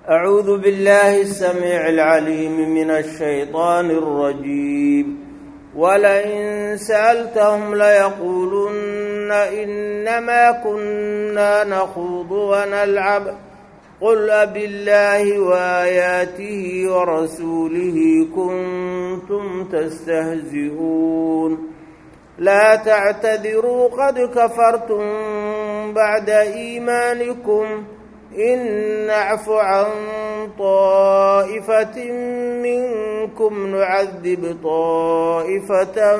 أعوذ بالله السميع العليم من الشيطان الرجيم ولئن سألتهم ليقولن إنما كنا نخوض ونلعب قل أبالله وآياته ورسوله كنتم تستهزئون لا تعتذروا قد كفرتم بعد إيمانكم إن نعف عن طائفة منكم نعذب طائفة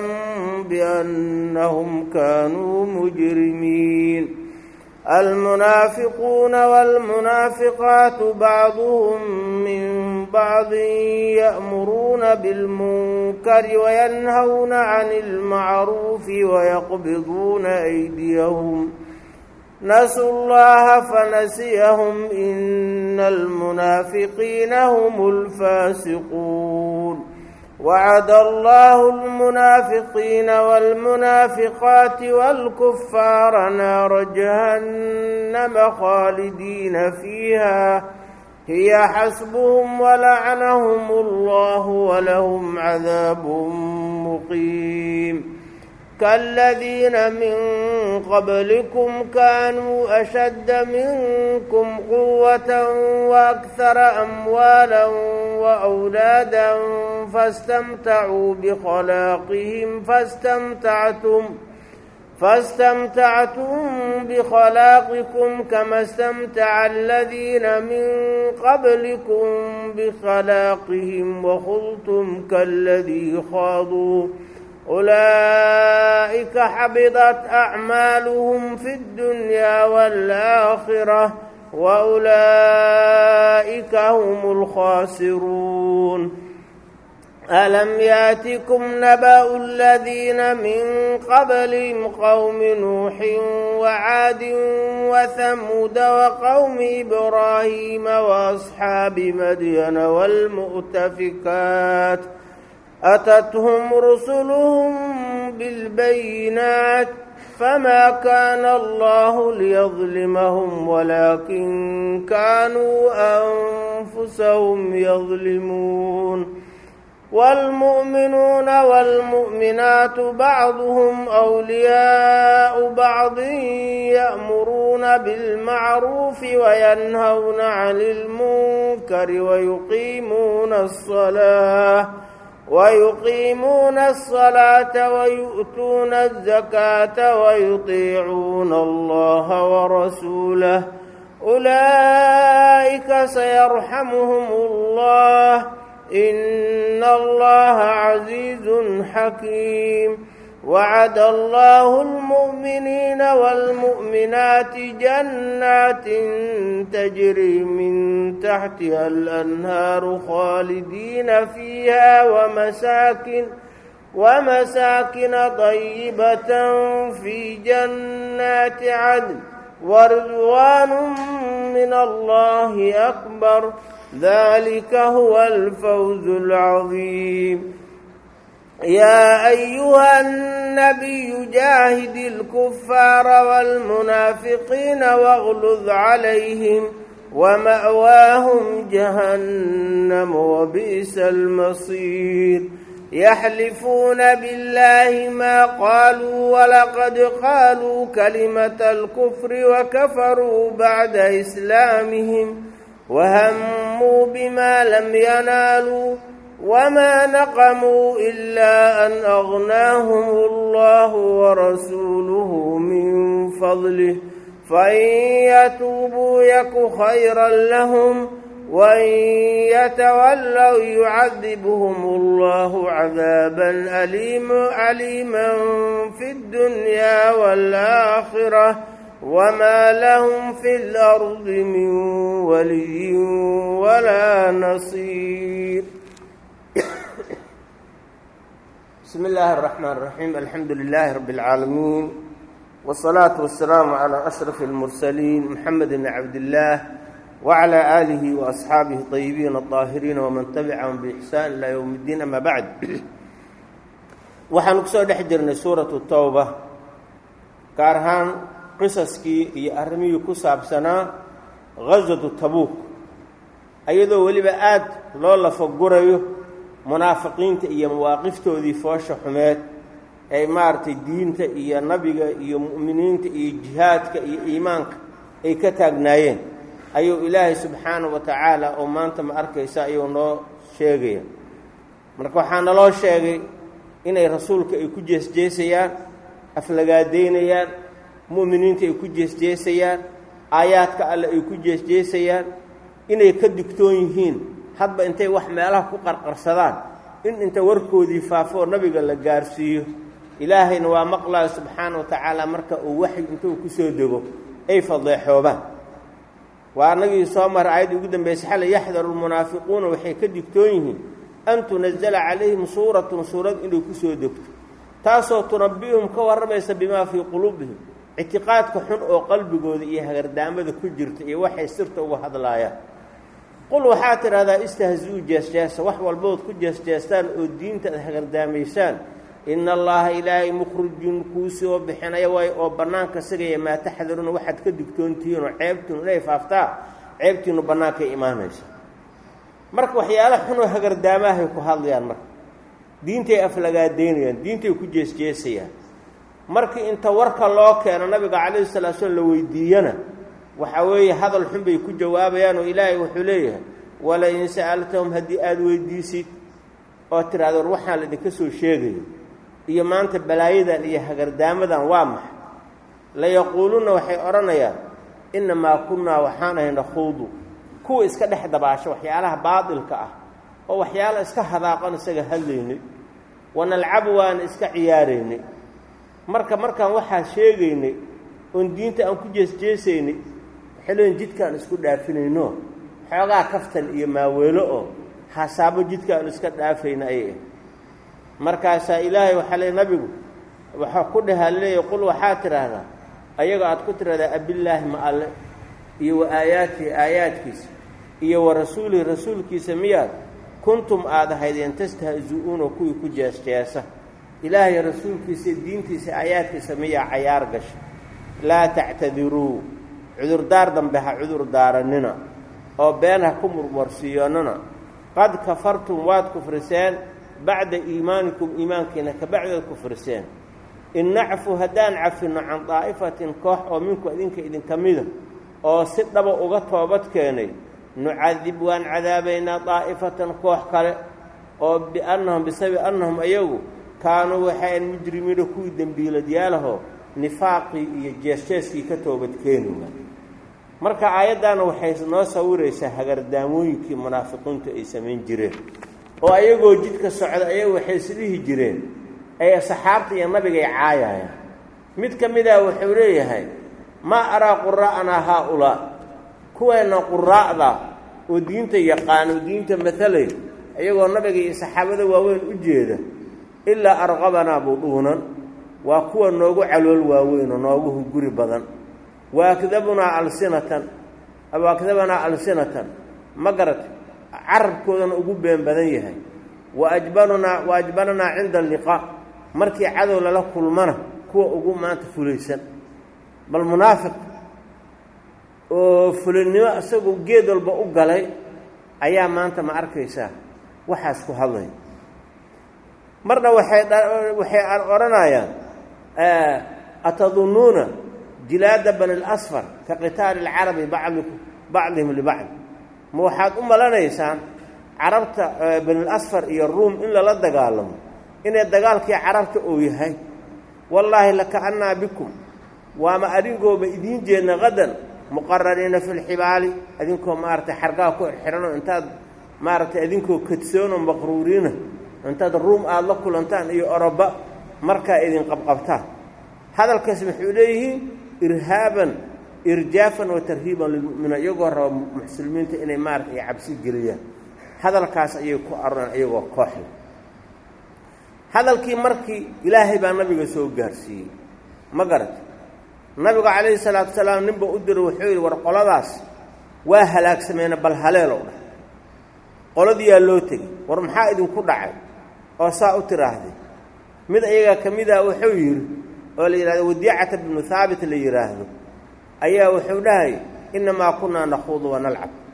بأنهم كانوا مجرمين المنافقون والمنافقات بعضهم من بعض يأمرون بالمنكر وينهون عن المعروف ويقبضون أيديهم نسوا الله فنسيهم إن المنافقين هم الفاسقون وعد الله المنافقين والمنافقات والكفار نار جهنم خالدين فيها هي حسبهم ولعنهم الله ولهم عذاب مقيم كالذين من قبلكم كانوا أشد منكم قوة وأكثر أموالا وأولادا فاستمتعوا بخلاقهم فاستمتعتم فاستمتعتم بخلاقكم كما استمتع الذين من قبلكم بخلاقهم وخلتم كالذي خاضوا أولئك حبطت أعمالهم في الدنيا والآخرة وأولئك هم الخاسرون ألم ياتكم نبأ الذين من قبلهم قوم نوح وعاد وثمود وقوم إبراهيم وأصحاب مدين والمؤتفكات أتتهم رسلهم بالبينات فما كان الله ليظلمهم ولكن كانوا أنفسهم يظلمون والمؤمنون والمؤمنات بعضهم أولياء بعض يأمرون بالمعروف وينهون عن المنكر ويقيمون الصلاة ويقيمون الصلاة ويؤتون الزكاة ويطيعون الله ورسوله أولئك سيرحمهم الله إن الله عزيز حكيم وعد الله المؤمنين والمؤمنات جنات تجري من تحتها الأنهار خالدين فيها ومساكن ومساكن طيبة في جنات عدن ورضوان من الله أكبر ذلك هو الفوز العظيم يا أيها النبي جاهد الكفار والمنافقين واغلظ عليهم ومأواهم جهنم وبئس المصير يحلفون بالله ما قالوا ولقد قالوا كلمة الكفر وكفروا بعد إسلامهم وهموا بما لم ينالوا وما نقموا إلا أن أغناهم الله ورسوله من فضله فإن يتوبوا يك خيرا لهم وإن يتولوا يعذبهم الله عذابا أليم أليما في الدنيا والآخرة وما لهم في الأرض من ولي ولا نصير بسم الله الرحمن الرحيم الحمد لله رب العالمين والصلاة والسلام على أشرف المرسلين محمد بن عبد الله وعلى آله وأصحابه الطيبين الطاهرين ومن تبعهم بإحسان إلى يوم الدين أما بعد waxaanu kusoo dhex jirnay suuratu towba gaar ahaan qisaskii iyo arrimihii ku saabsanaa ghaswatu tabuuk iyadoo weliba aad loo lafagurayo munaafiqiinta iyo mawaaqiftoodii foosha xumeed ay maaragtay diinta iyo nabiga iyo mu'miniinta iyo jihaadka iyo iimaanka ay ka taagnaayeen ayuu ilaahay subxaanahu wa tacaala oo maanta ma arkaysa ayuu noo sheegaya marka waxaa naloo sheegay inay rasuulka ay ku jeesjeesayaan aflagaadaynayaan mu'miniinta ay ku jeesjeesayaan aayaadka alle ay ku jeesjeesayaan inay ka digtoon yihiin hadba intay wax meelaha ku qarqarsadaan in inta warkoodii faafo oo nabiga la gaarsiiyo ilaahayna waa maqlaayo subxaana wa tacaala marka uu waxy intuu ku soo dego ay fadeexoobaan waa annagii soo mara aayaddii ugu dambaysay xale yaxdaru lmunaafiquuna waxay ka digtoon yihiin an tunazala calayhim suuratun suurad inay ku soo degto taasoo tunabbi'uhum ka warramaysa bimaa fii quluubihim ictiqaadka xun oo qalbigooda iyo hagardaamada ku jirta iyo waxay sirta uga hadlaayaan qul waxaad tidhahdaa istahzi-uu jeesjeesa wax walbood ku jeesjeestaan oo diinta ad hagardaamaysaan ina allaha ilaahay mukhrijun kuu soo bixinaya waay oo bannaanka sigaya maa taxdaruuna waxaad ka digtoontihiinoo ceebtiinu inay faaftaa ceebtiinu bannaankay imaanaysa marka waxyaala xunoo hagardaamahay ku hadlayaan marka diintay aflagaadaynayaan diintay ku jeesjeesayaan markii inta warka loo keeno nabiga calayhi salatu slam la weydiiyana waxaa weeye hadal xun bay ku jawaabayaan oo ilaahay wuxuu leeyahay wala in sa'altahum haddii aada weydiisid oo tidhahdo war waxaan laidinka soo sheegayo iyo maanta balaayadan iyo hagardaamadan waa maxay layaquulunna waxay odhanayaan innamaa kunnaa waxaan ahay nakhuudu kuwa iska dhex dabaasho waxyaalaha baadilka ah oo waxyaala iska hadaaqan isaga hadlaynay wanalcabu waana iska ciyaaraynay marka markaan waxaa sheegaynay oon diinta aan ku jeesjeesaynay waxay leeyiin jidkaan isku dhaafinayno xoogaa kaftan iyo maaweelo oo hasaabo jidkaan iska dhaafayna ayay ah markaasaa ilaahay waxaa leey nabigu waxaa ku dhahaa leeya qul waxaad tidhaahdaa ayaga aad ku tidhahdaa abillaahi ma alle iyo wa aayaatihi aayaadkiisa iyo wa rasuulihi rasuulkiisa miyaad kuntum aad ahaydeen tastahzi-uuna kuwii ku jeesjeesa ilaahay rasuulkiisa diintiisa aayaadkiisa miyaa cayaar gasha laa tactadiruu cudurdaar dambe ha cudur daarannina oo been ha ku murmarsiiyonnana qad kafartum waad kufriseen bacda iimaanikum iimaankiina ka bacdood kufriseen in nacfu haddaan cafinno can daa'ifatin koox oo minku idinka idinka mida oo si dhaba uga toobad keenay nucadib waan cadaabaynaa daa'ifatan koox kale oo biannahum bisababi annahum ayagu kaanuu waxayn mujrimiina kuwii dembiiladyaalahoo nifaaqii iyo jeesjeeskii ka toobad keenaya marka aayaddaana waxay noo sawiraysaa hagardaamooyinkii munaafiqiintu ay samayn jireen oo ayagoo jidka socda ayagu waxay isdhihi jireen ay saxaabta iyo nabigay caayayaan mid ka mida wuxuu leeyahay maa araa quraa'anaa haa-ulaa kuweenna quraa'da oo diinta yaqaano diinta matalay ayagoo nabiga iyo saxaabada waaweyn u jeeda ilaa arqabanaa budhuunan waa kuwa noogu calool waaweyn oo noogu hunguri badan wa akdabunaa alsinatan wa akdabanaa alsinatan ma garata carabkoodana ugu been badan yahay wa ajbanunaa wa ajbananaa cinda alliqaa markii cadow lala kulmana kuwa ugu maanta fulaysan bal munaafiq oo fulinnimo isagoo geed walba u galay ayaa maanta ma arkaysaa waxaas ku hadlay marna waxay waxay odhanayaan atadunnuuna jilaada bani اlasfar ka qitaali اlcarabi bacdiku bacdihim libacd ma waxaad u malanaysaan carabta bani lasfar iyo ruum in lala dagaalamo inay dagaalkii carabta uu yahay wallaahi lakaannaa bikum waama adinkooba idiin jeedna qadan muqaraniina fi lxibaali adinkoo maaragtay xargaha ku xidhanoo intaad maaragtay adinkoo kadsoonoo maqruuriina intaad ruum aada la kulantaan iyo oroba markaa idin qabqabtaan hadalkaas waxuu leeyihiin irhaaban irjaafan wa tarhiiban lilmu'miniin iyagoo raba muslimiinta inay maarata ay cabsi geliyaan hadalkaas ayay ku arooreen iyagoo kooxda hadalkii markii ilaahay baa nabiga soo gaarsiiyey ma garata nabigu calayhi salaatu wasalaam ninba u diro wuxuu yidhi war qoladaas waa halaagsameena bal haleelow dhah qoladiyaa loo tegey war maxaa idinku dhacay oo saa u tiraahday mid ayagaa ka mid ah wuxuu yidhi oo la yidhahdo wadiicata bnu haabit la yidhaahdo ayaa wuxuu dhahay innamaa kunnaa nakhuudu wa nalcab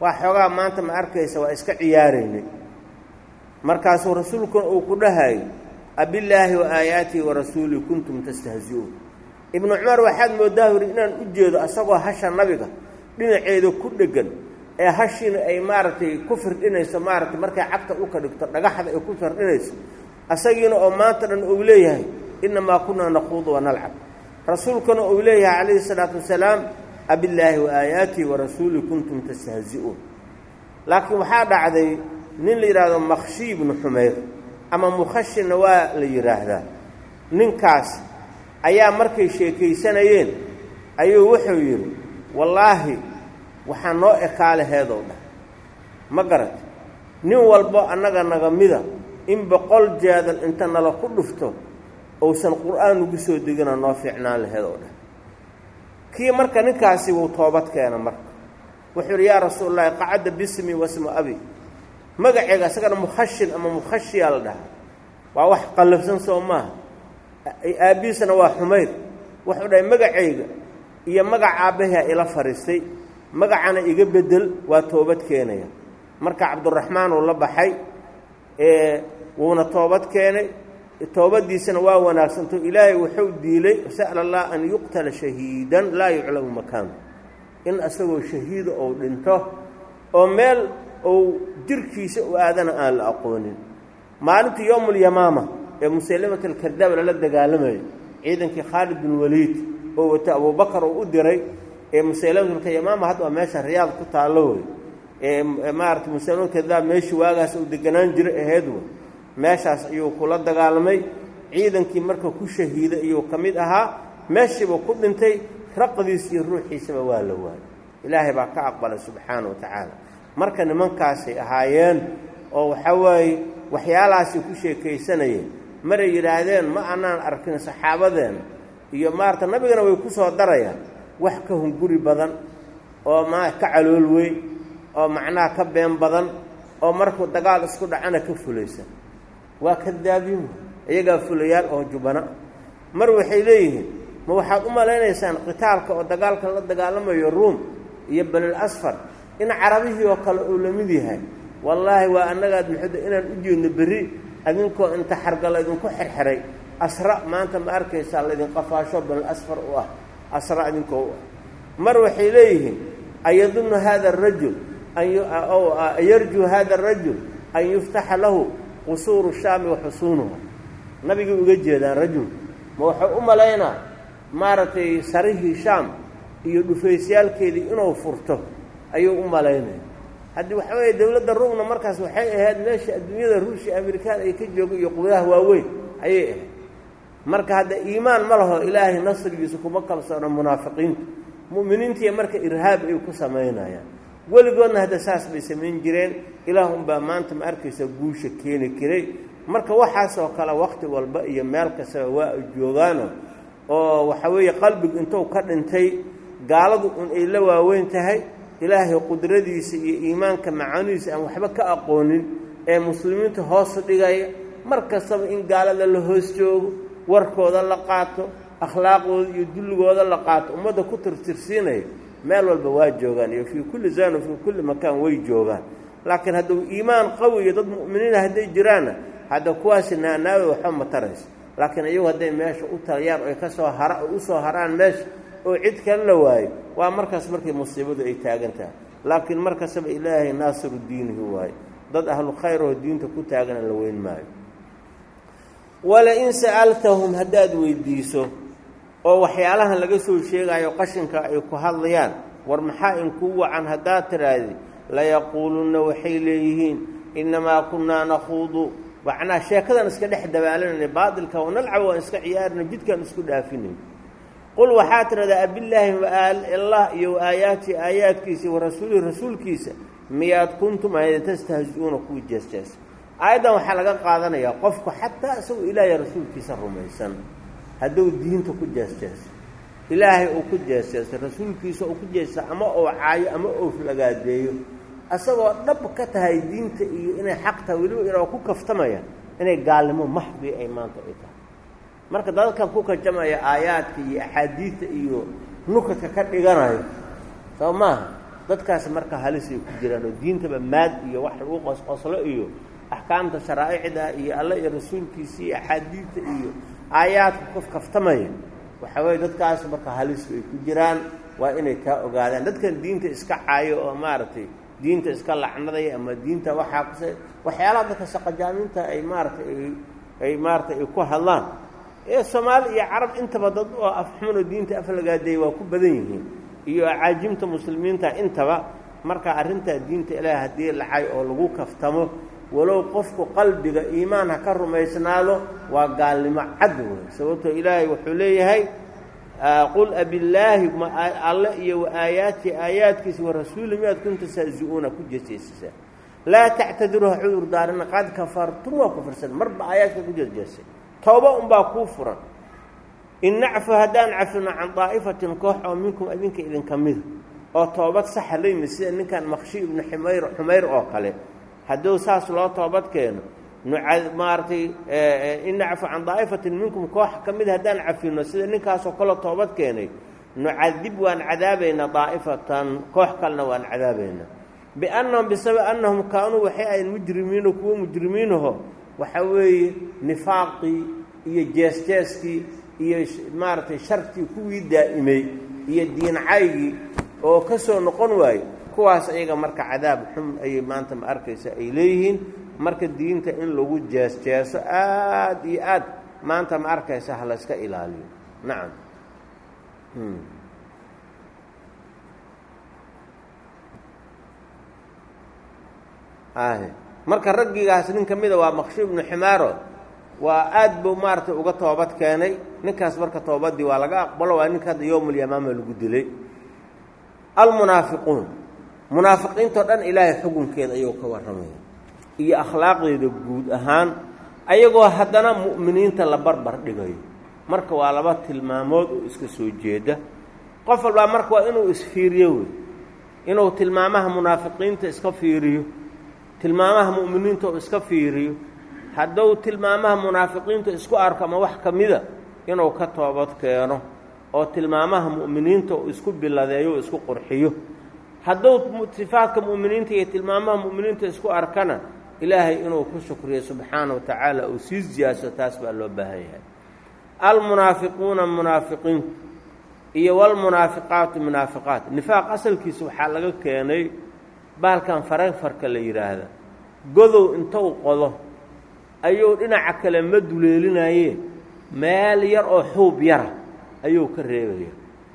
waa xoogaa maanta ma arkaysa waa iska ciyaaraynay markaasuu rasuulkuna uu ku dhahayo abillaahi wa aayaatihi wa rasuulii kuntum tastahzi-uun ibnu cumar waxaad mooddaa yidhi inaan u jeedo asagoo hasha nabiga dhinaceeda ku dheggan ee hashiina ay maaragtay ku firdhinayso maaragtay markay cagta dhulka dhigto dhagaxda ay ku firdhinayso asagiina oo maanta dhan uu leeyahay innamaa kunaa naquudu wa nalcab rasuulkuna uu leeyahay calayhi salaatu wasalaam abillaahi wa aayaatihi wa rasuulii kuntum tastahzi-uun laakiin waxaa dhacday nin la yidhaahdo makhshi ibnu xumayr ama mukhashina waa la yidhaahdaa ninkaas ayaa markay sheekaysanayeen ayuu wuxuu yidhi wallaahi waxaa noo ekaalaheedow dhah ma garat nin walbo annaga naga mida in boqol jeedal inta nala ku dhufto uusan qur-aan ugu soo degina noo fiicnaan laheedow dhah kii marka ninkaasi wuu toobad keena marka wuxuu yidhi yaa rasuulallaahi qacadda bismi wasmu abi magaceega isagana mukhashin ama mukhashiyaa la dhahaa waa wax qallafsan soo maaha aabbihiisana waa xumayr wuxuu dhahay magacayga iyo magac aabbahaa ila fadhiistay magacana iga bedel waa toobad keenaya marka cabduraxmaan uu la baxay wuuna toobad keenay toobaddiisana waa wanaagsanto ilaahay wuxuu diilay sa'la allah an yuqtala shahiidan laa yuclamu makaanu in isagoo shahiida ou dhinto oo meel ou jirkiisa u aadana aan la aqoonin maalintii yowmulyamaama ee musalimat alkardaab lala dagaalamayay ciidankii khaalid bin waliid oo wata abubakar uu u diray ee musalimatlkayamaama hadda waa meesha riyaad ku taallo wey ee maarata musalimatkadaab meeshii waagaas uu deganaan jiray aheyd wey meeshaas ayuu kula dagaalamay ciidankii marka ku shahiiday iyuu ka mid ahaa meeshiiba ku dhintay raqdiis iyo ruuxiisaba waa la waayay ilaahay baa ka aqbalay subxaana wa tacaala marka nimankaasay ahaayeen oo waxaa waaye waxyaalahaasay ku sheekaysanayeen maray yidhaahdeen ma anaan arkin saxaabadeena iyo maarata nabigana way ku soo darayaan wax ka hunguri badan oo ma ka calool weyn oo macnaha ka been badan oo markuu dagaal isku dhacana ka fulaysan waa kadaabiin iyagaa fulayaal oo jubana mar waxay leeyihiin ma waxaad u malaynaysaan qitaalka oo dagaalka la dagaalamayo ruum iyo banil asfar in carabihii oo kale uu la mid yahay wallaahi waa annagaad muxuda inaan u jeedno berri adinkoo inta xarga laydinku xerxeray asra maanta ma arkaysaa laydin qafaasho banil asfar u ah asra idinkoo u ah mar waxay leeyihiin ayadunnu hada arajul anyarjuu hada arajul an yuftaxa lahu qusuuru shaami wa xusuunuha nabigay uga jeedaan rajul ma wuxuu u malaynaa maaragtay sarihii shaam iyo dhufaysyaalkeedii inuu furto ayuu u malaynaya haddii waxa weeye dowladda ruumna markaas waxay ahayd meesha adduunyada ruushia amerikaan ay ka jooga iyo quwadaha waaweyn ayay ahayd marka hadda iimaan ma laho ilaahay nasrigiisa kuma kalsoona munaafiqiintu mu'miniintiiya marka irhaab ay ku samaynayaan weligoodna hadda saas bay samayn jireen ilaah unbaa maanta ma arkaysa guusha keeni karay marka waxaasoo kale wakhti walba iyo meel kastaba waa ay joogaano oo waxa weeye qalbigu intuu ka dhintay gaaladu un ay la waaweyn tahay ilaahay qudradiisa iyo iimaanka macaanidiisa aan waxba ka aqoonin ee muslimiinta hoosu dhigaya mar kastaba in gaalada la hoos joogo warkooda la qaato akhlaaqooda iyo dulligooda la qaato ummadda ku tirtirsiinaya meel walba waa joogaan iyo fii kulli zaan fii kulli makaan way joogaan laakiin hadduu iimaan qawi iyo dad mu'miniina hadday jiraanna hadda kuwaasi naanaada waxba ma tarayso laakiin iyagu hadday meesha u taliyaan oy ka soo hara u soo haraan meesha oo cid kale la waayo waa markaas markay musiibadu ay taagan tahay laakiin mar kastaba ilaahay naasiru diinihi waayo dad ahlu khayr oo diinta ku taagana la weyn maayo wala-in sa'altahum haddaad weydiiso oo waxyaalahan laga soo sheegayo qashinka ay ku hadlayaan war maxaa inkuu wacan haddaad tidhaahdi layaquulunna waxay leeyihiin innamaa kunnaa nakhuudu macnaa sheekadan iska dhex dabaalanayna baatilka oo nalcab waan iska ciyaarina jidkaan isku dhaafinay qul waxaa tidhahdaa abillaahi allah iyo aayaati aayaadkiisa wa rasuulihi rasuulkiisa miyaad kuntum ayda tastahzi-uuna kuwa jeesjeesa aayaddan waxaa laga qaadanayaa qofku xataa isagoo ilaahay rasuulkiisa rumaysan hadduu diinta ku jeesjeeso ilaahay uu ku jeesjeeso rasuulkiisa uu ku jeesa ama uu caayo ama uu flagaadeeyo asagoo dhab ka tahay diinta iyo inay xaq tahay weliba inoo ku kaftamaya inay gaalnimo maxdii ay maanta ay tahay marka dadkan ku kajamaya aayaadka iyo axaadiidta iyo nukadka ka dhiganayo soo maaha dadkaas marka halisay ku jiraan oo diintaba maad iyo wax lagu qosqoslo iyo axkaamta sharaa'icda iyo alle iyo rasuulkiisa iyo axaadiidta iyo aayaadka qof kaftamaya waxaa weeye dadkaas marka halis ay ku jiraan waa inay kaa ogaadaan dadkan diinta iska caayo oo maaragtay diinta iska lacnadaya ama diinta waxaa kuse waxyaalaha dadka shaqajaaminta ay maaratay ay maaratay ay ku hadlaan ee soomaali iyo carab intaba dad oo afxumanoo diinta aflagaadeey waa ku badan yihiin iyo acaajimta muslimiinta intaba marka arrintaa diinta ilaahi haddii lacay oo lagu kaftamo walow qofku qalbiga iimaan ha ka rumaysnaado waa gaalnimo cad wey sababtoo ilaahay wuxuu leeyahay qul abillaahi alle iyo waaayaati aayaadkiisa warasuuli miyaad kunta saazi-uuna ku jeesjeesisaa laa tactadiruha cudur daarina qad kafartum waa kufirsan marba aayaadka ku jeesjeesay tooba unbaa kuu furan in nacfu haddaan cafino can daa'ifatin koox oo minkum idinka idinka mida oo toobad saxa la yimid sida ninkan makshi ibnu xumayr xumayr oo kale hadduu saas loo toobad keeno maaratay in nacfu can daa'ifatin minkum koox ka mid haddaan cafino sida ninkaasoo kale toobad keenay nucadib waan cadaabaynaa daa'ifatan koox kalena waan cadaabaynaa biannahum bisabab annahum kaanuu waxay ahayn mujrimiino kuwo mujrimiinaho waxaa weeye nifaaqii iyo jees-jeeskii iyo maaragtay shartii kuwii daa'imay iyo diincaygii oo ka soo noqon waaye kuwaas ayaga marka cadaab xun ayay maanta ma arkaysa ay leeyihiin marka diinta in lagu jees-jeeso aada iyo aad maanta ma arkaysa ha la yska ilaaliyo nacam marka raggigaas nin ka mida waa maqshi ibnu ximaaro waa aad buu maaragtay uga toobad keenay ninkaas marka toobadii waa laga aqbalo waa ninka hadda yowmulyamaama lagu dilay almunaafiquun munaafiqiintao dhan ilaahay xukunkeeda ayuu ka warramaya iyo akhlaaqdeeda guud ahaan ayagoo haddana mu'miniinta la barbar dhigayo marka waa laba tilmaamood oo iska soo jeeda qof walbaa marka waa inuu isfiiriyo wey inuu tilmaamaha munaafiqiinta iska fiiriyo tilmaamaha mu'miniinta oo iska fiiriyo hadduu tilmaamaha munaafiqiinta isku arko ama wax ka mida inuu ka toobad keeno oo tilmaamaha mu'miniinta uu isku biladeeyo o isku qurxiyo hadduu sifaadka mu'miniinta iyo tilmaamaha mu'miniinta isku arkana ilaahay inuu ku shukriyo subxaana wa tacaala uu sii siyaaso taas baa loo baahan yahay almunaafiquuna munaafiqiintu iyo walmunaafiqaatu munaafiqaat nifaaq asalkiisa waxaa laga keenay baalkan farayfarka la yidhaahda godow intou qodo ayuu dhinaca kale ma duleelinaye meel yar oo xuub yara ayuu ka reebaya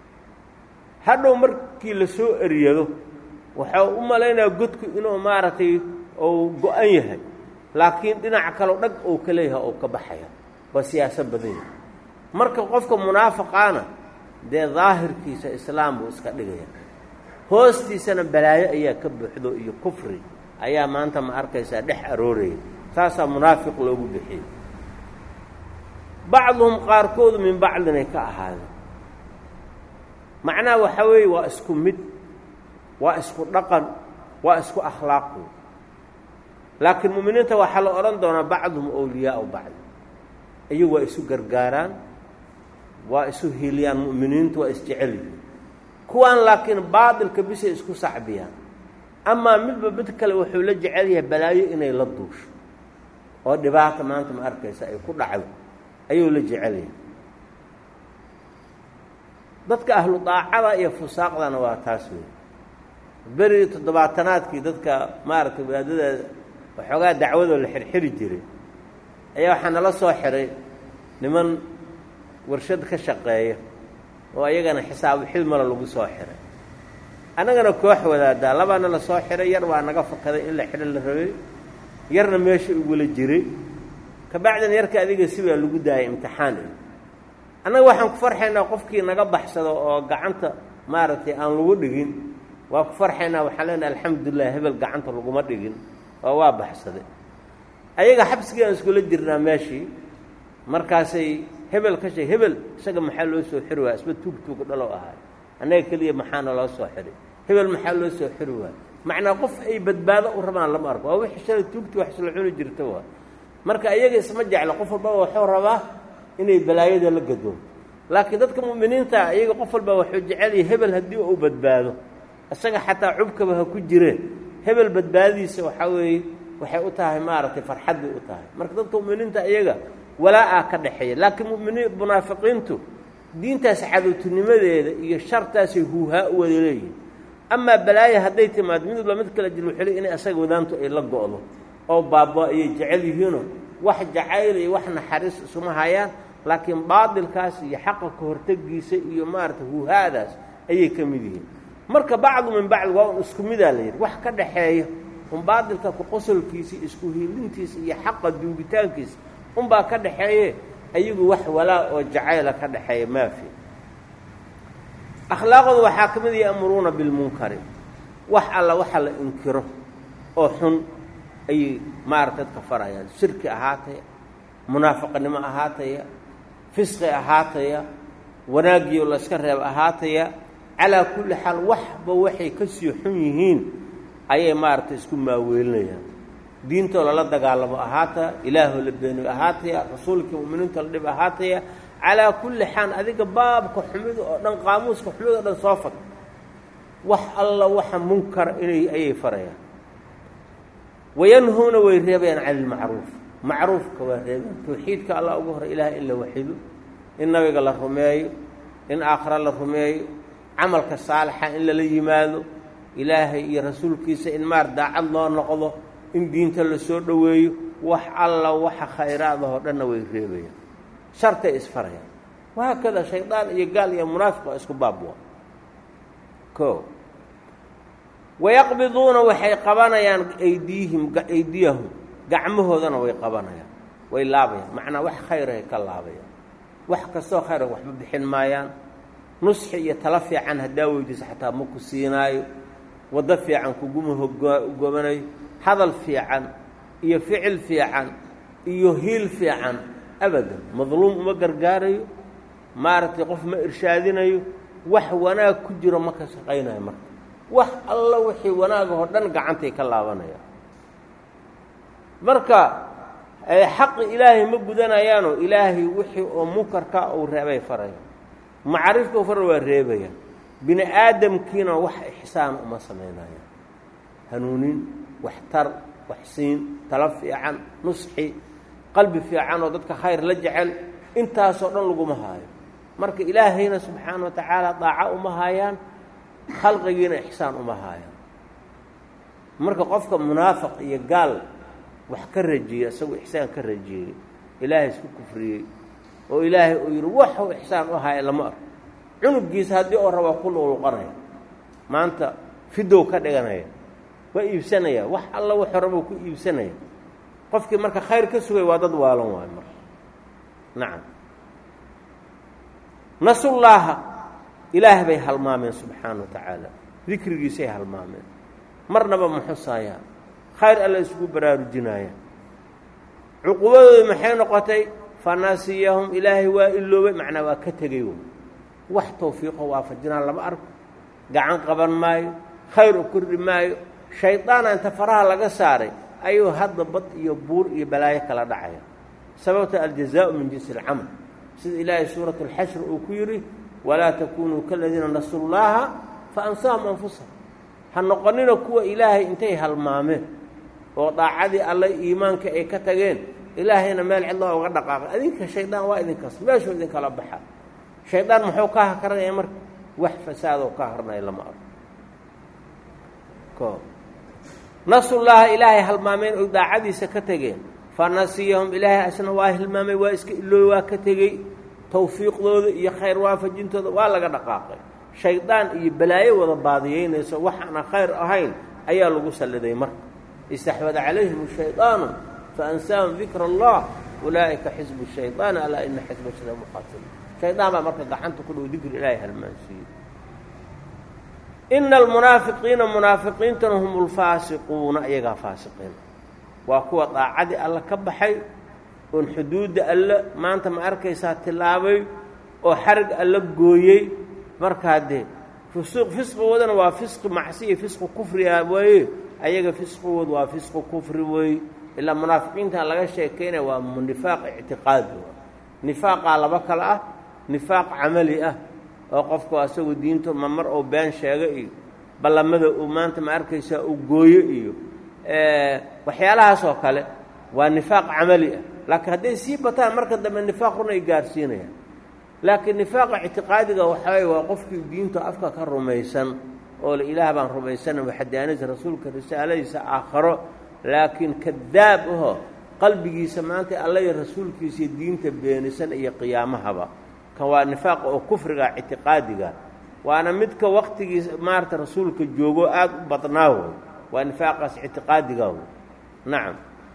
hadhow markii la soo eryado waxau u malaynayaa godku inuu maaragtay uu go-an yahay laakiin dhinaca kaleo dhag uu ka leeyahay oo ka baxaya waa siyaaso badan yahay marka qofka munaafiqaana dee daahirkiisa islaam buu iska dhigaya hoostiisana balaayo ayaa ka buuxdo iyo kufri ayaa maanta ma arkaysaa dhex arooraya saasaa munaafiq loogu bixiyey bacduhum qaarkoodu min bacdinay ka ahaadeen macnaha waxaa weeye waa isku mid waa isku dhaqan waa isku akhlaaqu laakiin mu'miniinta waxaa la odhan doonaa bacduhum awliyaau bacdi iyagu waa isu gargaaraan waa isu hiliyaan mu'miniintu waa isjecel yihiin kuwaan laakiin baatilka bisay isku sacbiyaan amaa midba mid kale wuxuu la jecel yahay balaayo inay la duusho oo dhibaata maanta ma arkaysa ay ku dhacdo ayuu la jecel yahay dadka ahlu daacada iyo fusaaqdana waa taas wey berigii toddobaatanaadkii dadka maaragtay wadaadada waxoogaa dacwadoo la xirxiri jiray ayaa waxaa nala soo xiray niman warshad ka shaqeeya oo ayagana xisaabu xilmala lagu soo xiray annagana koox wadaadaa labaana la soo xiray yar waa naga fakaday in la xidho la rabay yarna meesha igula jiray kabacdina yarka adiga sibaa lagu daayay imtixaan annaga waxaan ku farxaynaa qofkii naga baxsado oo gacanta maaragtay aan lagu dhigin waa ku farxaynaa waxaan leenahay alxamdulilah hebel gacanta laguma dhigin oo waa baxsaday ayaga xabsigii aan iskula jirnaa meeshii markaasay hebel ka sheeg hebel isaga maxaa loo soo xiri waaya isba tuug tuuga dhalow ahaay annaga keliya maxaana loo soo xiray hebel maxaa loo soo xiri waaya macnaa qof ay badbaado u rabaan lama arko waa wixii shalay tuugtii wax isla cuni jirta waa marka iyaga isma jeclo qof walbaba waxuu rabaa inay balaayada la gadoon laakiin dadka mu'miniinta iyaga qof walba waxuu jecelyahay hebel haddii uu badbaado isaga xataa cubkaba ha ku jireen hebel badbaadiisa waxaa weeye waxay u tahay maaragtay farxad bay u tahay marka dadka mu'miniinta iyaga walaa-aa ka dhexeeya laakiin muminiin munaafiqiintu diintaas cadowtinimadeeda iyo shartaasay huuhaa u wada leeyihin amaa balaayo hadday timaado mid walba mid kala jilwxili inay asaga wadaantu ay la go'do oo baaba ayay jecel yihiinoo wax jacayl iyo wax naxariis isuma hayaan laakiin baadilkaas iyo xaqa ka hortegiisa iyo maaragtay huuhaadaas ayay ka mid yihiin marka bacdu min bacd waa un isku midaa la yidhi wax ka dhaxeeya un baadilka ku qosolkiisa isku hiilintiisa iyo xaqa duugitaankiisa unbaa ka dhaxeeye ayagu wax walaa oo jacayla ka dhexeeya maafi akhlaaqooda waxaa ka mid ya'muruuna bilmunkari wax alla waxa la inkiro oo xun ayay maarata dadka farayaan shirki ahaataya munaafiqnimo ahaataya fisqi ahaataya wanaagiyo layska reeb ahaataya calaa kulli xaal waxba waxay ka sii xun yihiin ayay maaragtay isku maaweelinayaan diintoo lala dagaalamo ahaataya ilaahoo la beeniyo ahaataya rasuulkii mu'miniinto la dhib ahaataya calaa kulli xaal adiga baabka xumida oo dhan qaamuuska xumida o dhan soo fag wax alla waxa munkara inay ayay farayaan wayanhuuna way reebayaan cani ilmacruuf macruufka waa reebayaan tawxiidka allah ugu horey ilaah in la waxido in nabiga la rumeeyo in aakhira la rumeeyo camalka saalixa in lala yimaado ilaahay iyo rasuulkiisa in maar daacad loo noqdo in diinta la soo dhoweeyo wax alla waxa khayraadahoo dhanna way reebayaan shartay isfarayaan wahaakada shaydaan iyo gaal iyo munaafiq waa isku baabwa o wayaqbiduuna waxay qabanayaan aydiihim aydiyahum gacmahoodana way qabanayaan way laabayaan macnaa wax khayrahay ka laabayaan wax kastoo khayra waxba bixin maayaan nusxi iyo talo fiican haddaa weydiiso xataa ma ku siinaayo waddo fiican kuguma hogomanayo hadal fiican iyo ficil fiican iyo hiil fiican abadan madluum uma gargaarayo maaragtay qof ma irshaadinayo wax wanaag ku jiro ma ka shaqaynayo marka wax alla wixii wanaagahoo dhan gacantay ka laabanayaan marka xaqi ilaahay ma gudanayaanoo ilaahay wixii oo munkarka uu reebay faraya macrifka fara waa reebaya bini aadamkiina wax ixsaan uma samaynayaan hanuunin waxtar waxsiin talo fiican nusxi qalbi fiican oo dadka khayr la jecel intaasoo dhan laguma haayo marka ilaahayna subxaana wa tacaala daaco uma haayaan khalqigiina ixsaan uma haayaan marka qofka munaafiq iyo gaal wax ka rajiyey isagoo ixsaan ka rajiyey ilaahay isku kufriyey oo ilaahay uu yidhi waxuu ixsaan u haya lama arko cunugiisa haddii oo rabaa ku luqluqanaya maanta fidow ka dhiganaya waa iibsanaya wax alla wuxuu rabou ku iibsanaya qofkii marka khayr ka sugay waa dad waalan waayo marka nacam nasullaaha ilaah bay halmaameen subxaana wa tacaala dikrigiisay halmaameen marnaba ma xusaayaan khayr alla isugu baraarujinaayaan cuqubadooda maxay noqotay fanasiyahum ilaahay waa iloobay macnaa waa ka tegey w wax tawfiiqo waafajinaan lama arko gacan qaban maayo khayr u kordhi maayo shaydaana inta faraha laga saaray ayuu hadda bad iyo buur iyo balaayo kala dhacaya sababta aljazaau min jinsi alcamal sida ilaahay suurat alxashr uu ku yidhi walaa takunuu kaladiina nasu llaaha fa ansaahum anfusahum ha noqonina kuwa ilaahay intay halmaameen oo daacadii alle iimaanka ay ka tageen ilaahayna meel cidlaa uga dhaqaaqay adinka shaydaan waa idinkaas meeshuu idinkala baxa shaydaan muxuu ka hakaranaya marka wax fasaadoo ka harnaya lama arko o nasullaaha ilaahay halmaameen oy daacadiisa ka tegeen fa nasiyahum ilaahay asna waa hilmaamay waa iska ilooy waa ka tegey tawfiiqdooda iyo khayr waafajintooda waa laga dhaqaaqay shaydaan iyo balaayo wada baadiyeynayso waxaana khayr ahayn ayaa lagu salliday marka istaxwada calayhim shaydaanu faansaahum dikra allah ulaa'ika xisbu shaydaani alaa ina xisba shaytaan muqaatiluun shaydaan baa marka gacanta ku dhow dikri ilaahay halmaansiiyey ina almunaafiqiina munaafiqiintuna hum ulfaasiquuna iyagaa faasiqiin waa kuwa daacadii alla ka baxay oon xuduudda alle maanta ma arkaysaa tillaabay oo xarig alla gooyey markaa dee fusuuq fisqigoodana waa fisqi macsiya fisqi kufriga weeye ayaga fisqigood waa fisqi kufri weeye ilaa munaafiqiintan laga sheekaynaya waa nifaaq ictiqaadi nifaaqaa laba kale ah nifaaq camali ah oo qofku asagu diinto ma mar oo been sheega iyo ballamada uu maanta ma arkaysaa uu gooyo iyo waxyaalahaas oo kale waa nifaaq camali ah laakiin hadday sii bataan marka dambe nifaaq run ay gaarsiinayaan laakiin nifaaqa ictiqaadiga waxaweye waa qofkii diinta afka ka rumaysan oo la ilaah baan rumaysana waxadaanisa rasuulka risaaladiisa aakharo laakiin kadaab aho qalbigiisa maanta alla iyo rasuulkiisa iyo diinta beenisan iyo qiyaamahaba kan waa nifaaqa oo kufriga ictiqaadiga waana midka waktigiisa maarata rasuulka joogo aada u badnaa wey waa nifaaqaas ictiqaadiga wey nacam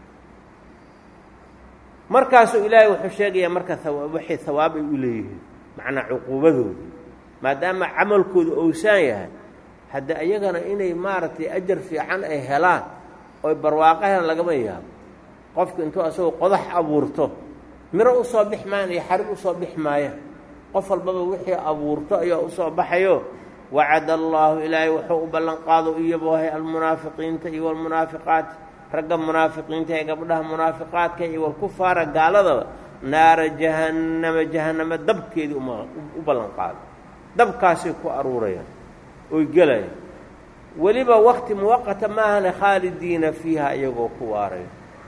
markaasuu ilaahay wuxuu sheegayaa marka waxay hawaab ay u leeyihiin macnaa cuquubadooda maadaama camalkooda owsaan yahay hadda iyagana inay maaragtay ajar fiican ay helaan oy barwaaqo helaan lagama yaabo qofka intuu asagoo qodax abuurto miro usoo bix maayan iyo xarig usoo bix maayaan qof walbaba wixii abuurto ayaa usoo baxayo wacada allaahu ilaahay wuxuu u ballanqaado iyaboohay almunaafiqiinta iyo walmunaafiqaat ragga munaafiqiinta ee gabdhaha munaafiqaadka iyo walkufaara gaaladaba naara jahannama jahannama dabkeedii u ballanqaado dabkaasay ku aruurayaan oy gelayaan weliba wakti muwaqata maahane khaalidiina fiiha iyagoo ku waaraya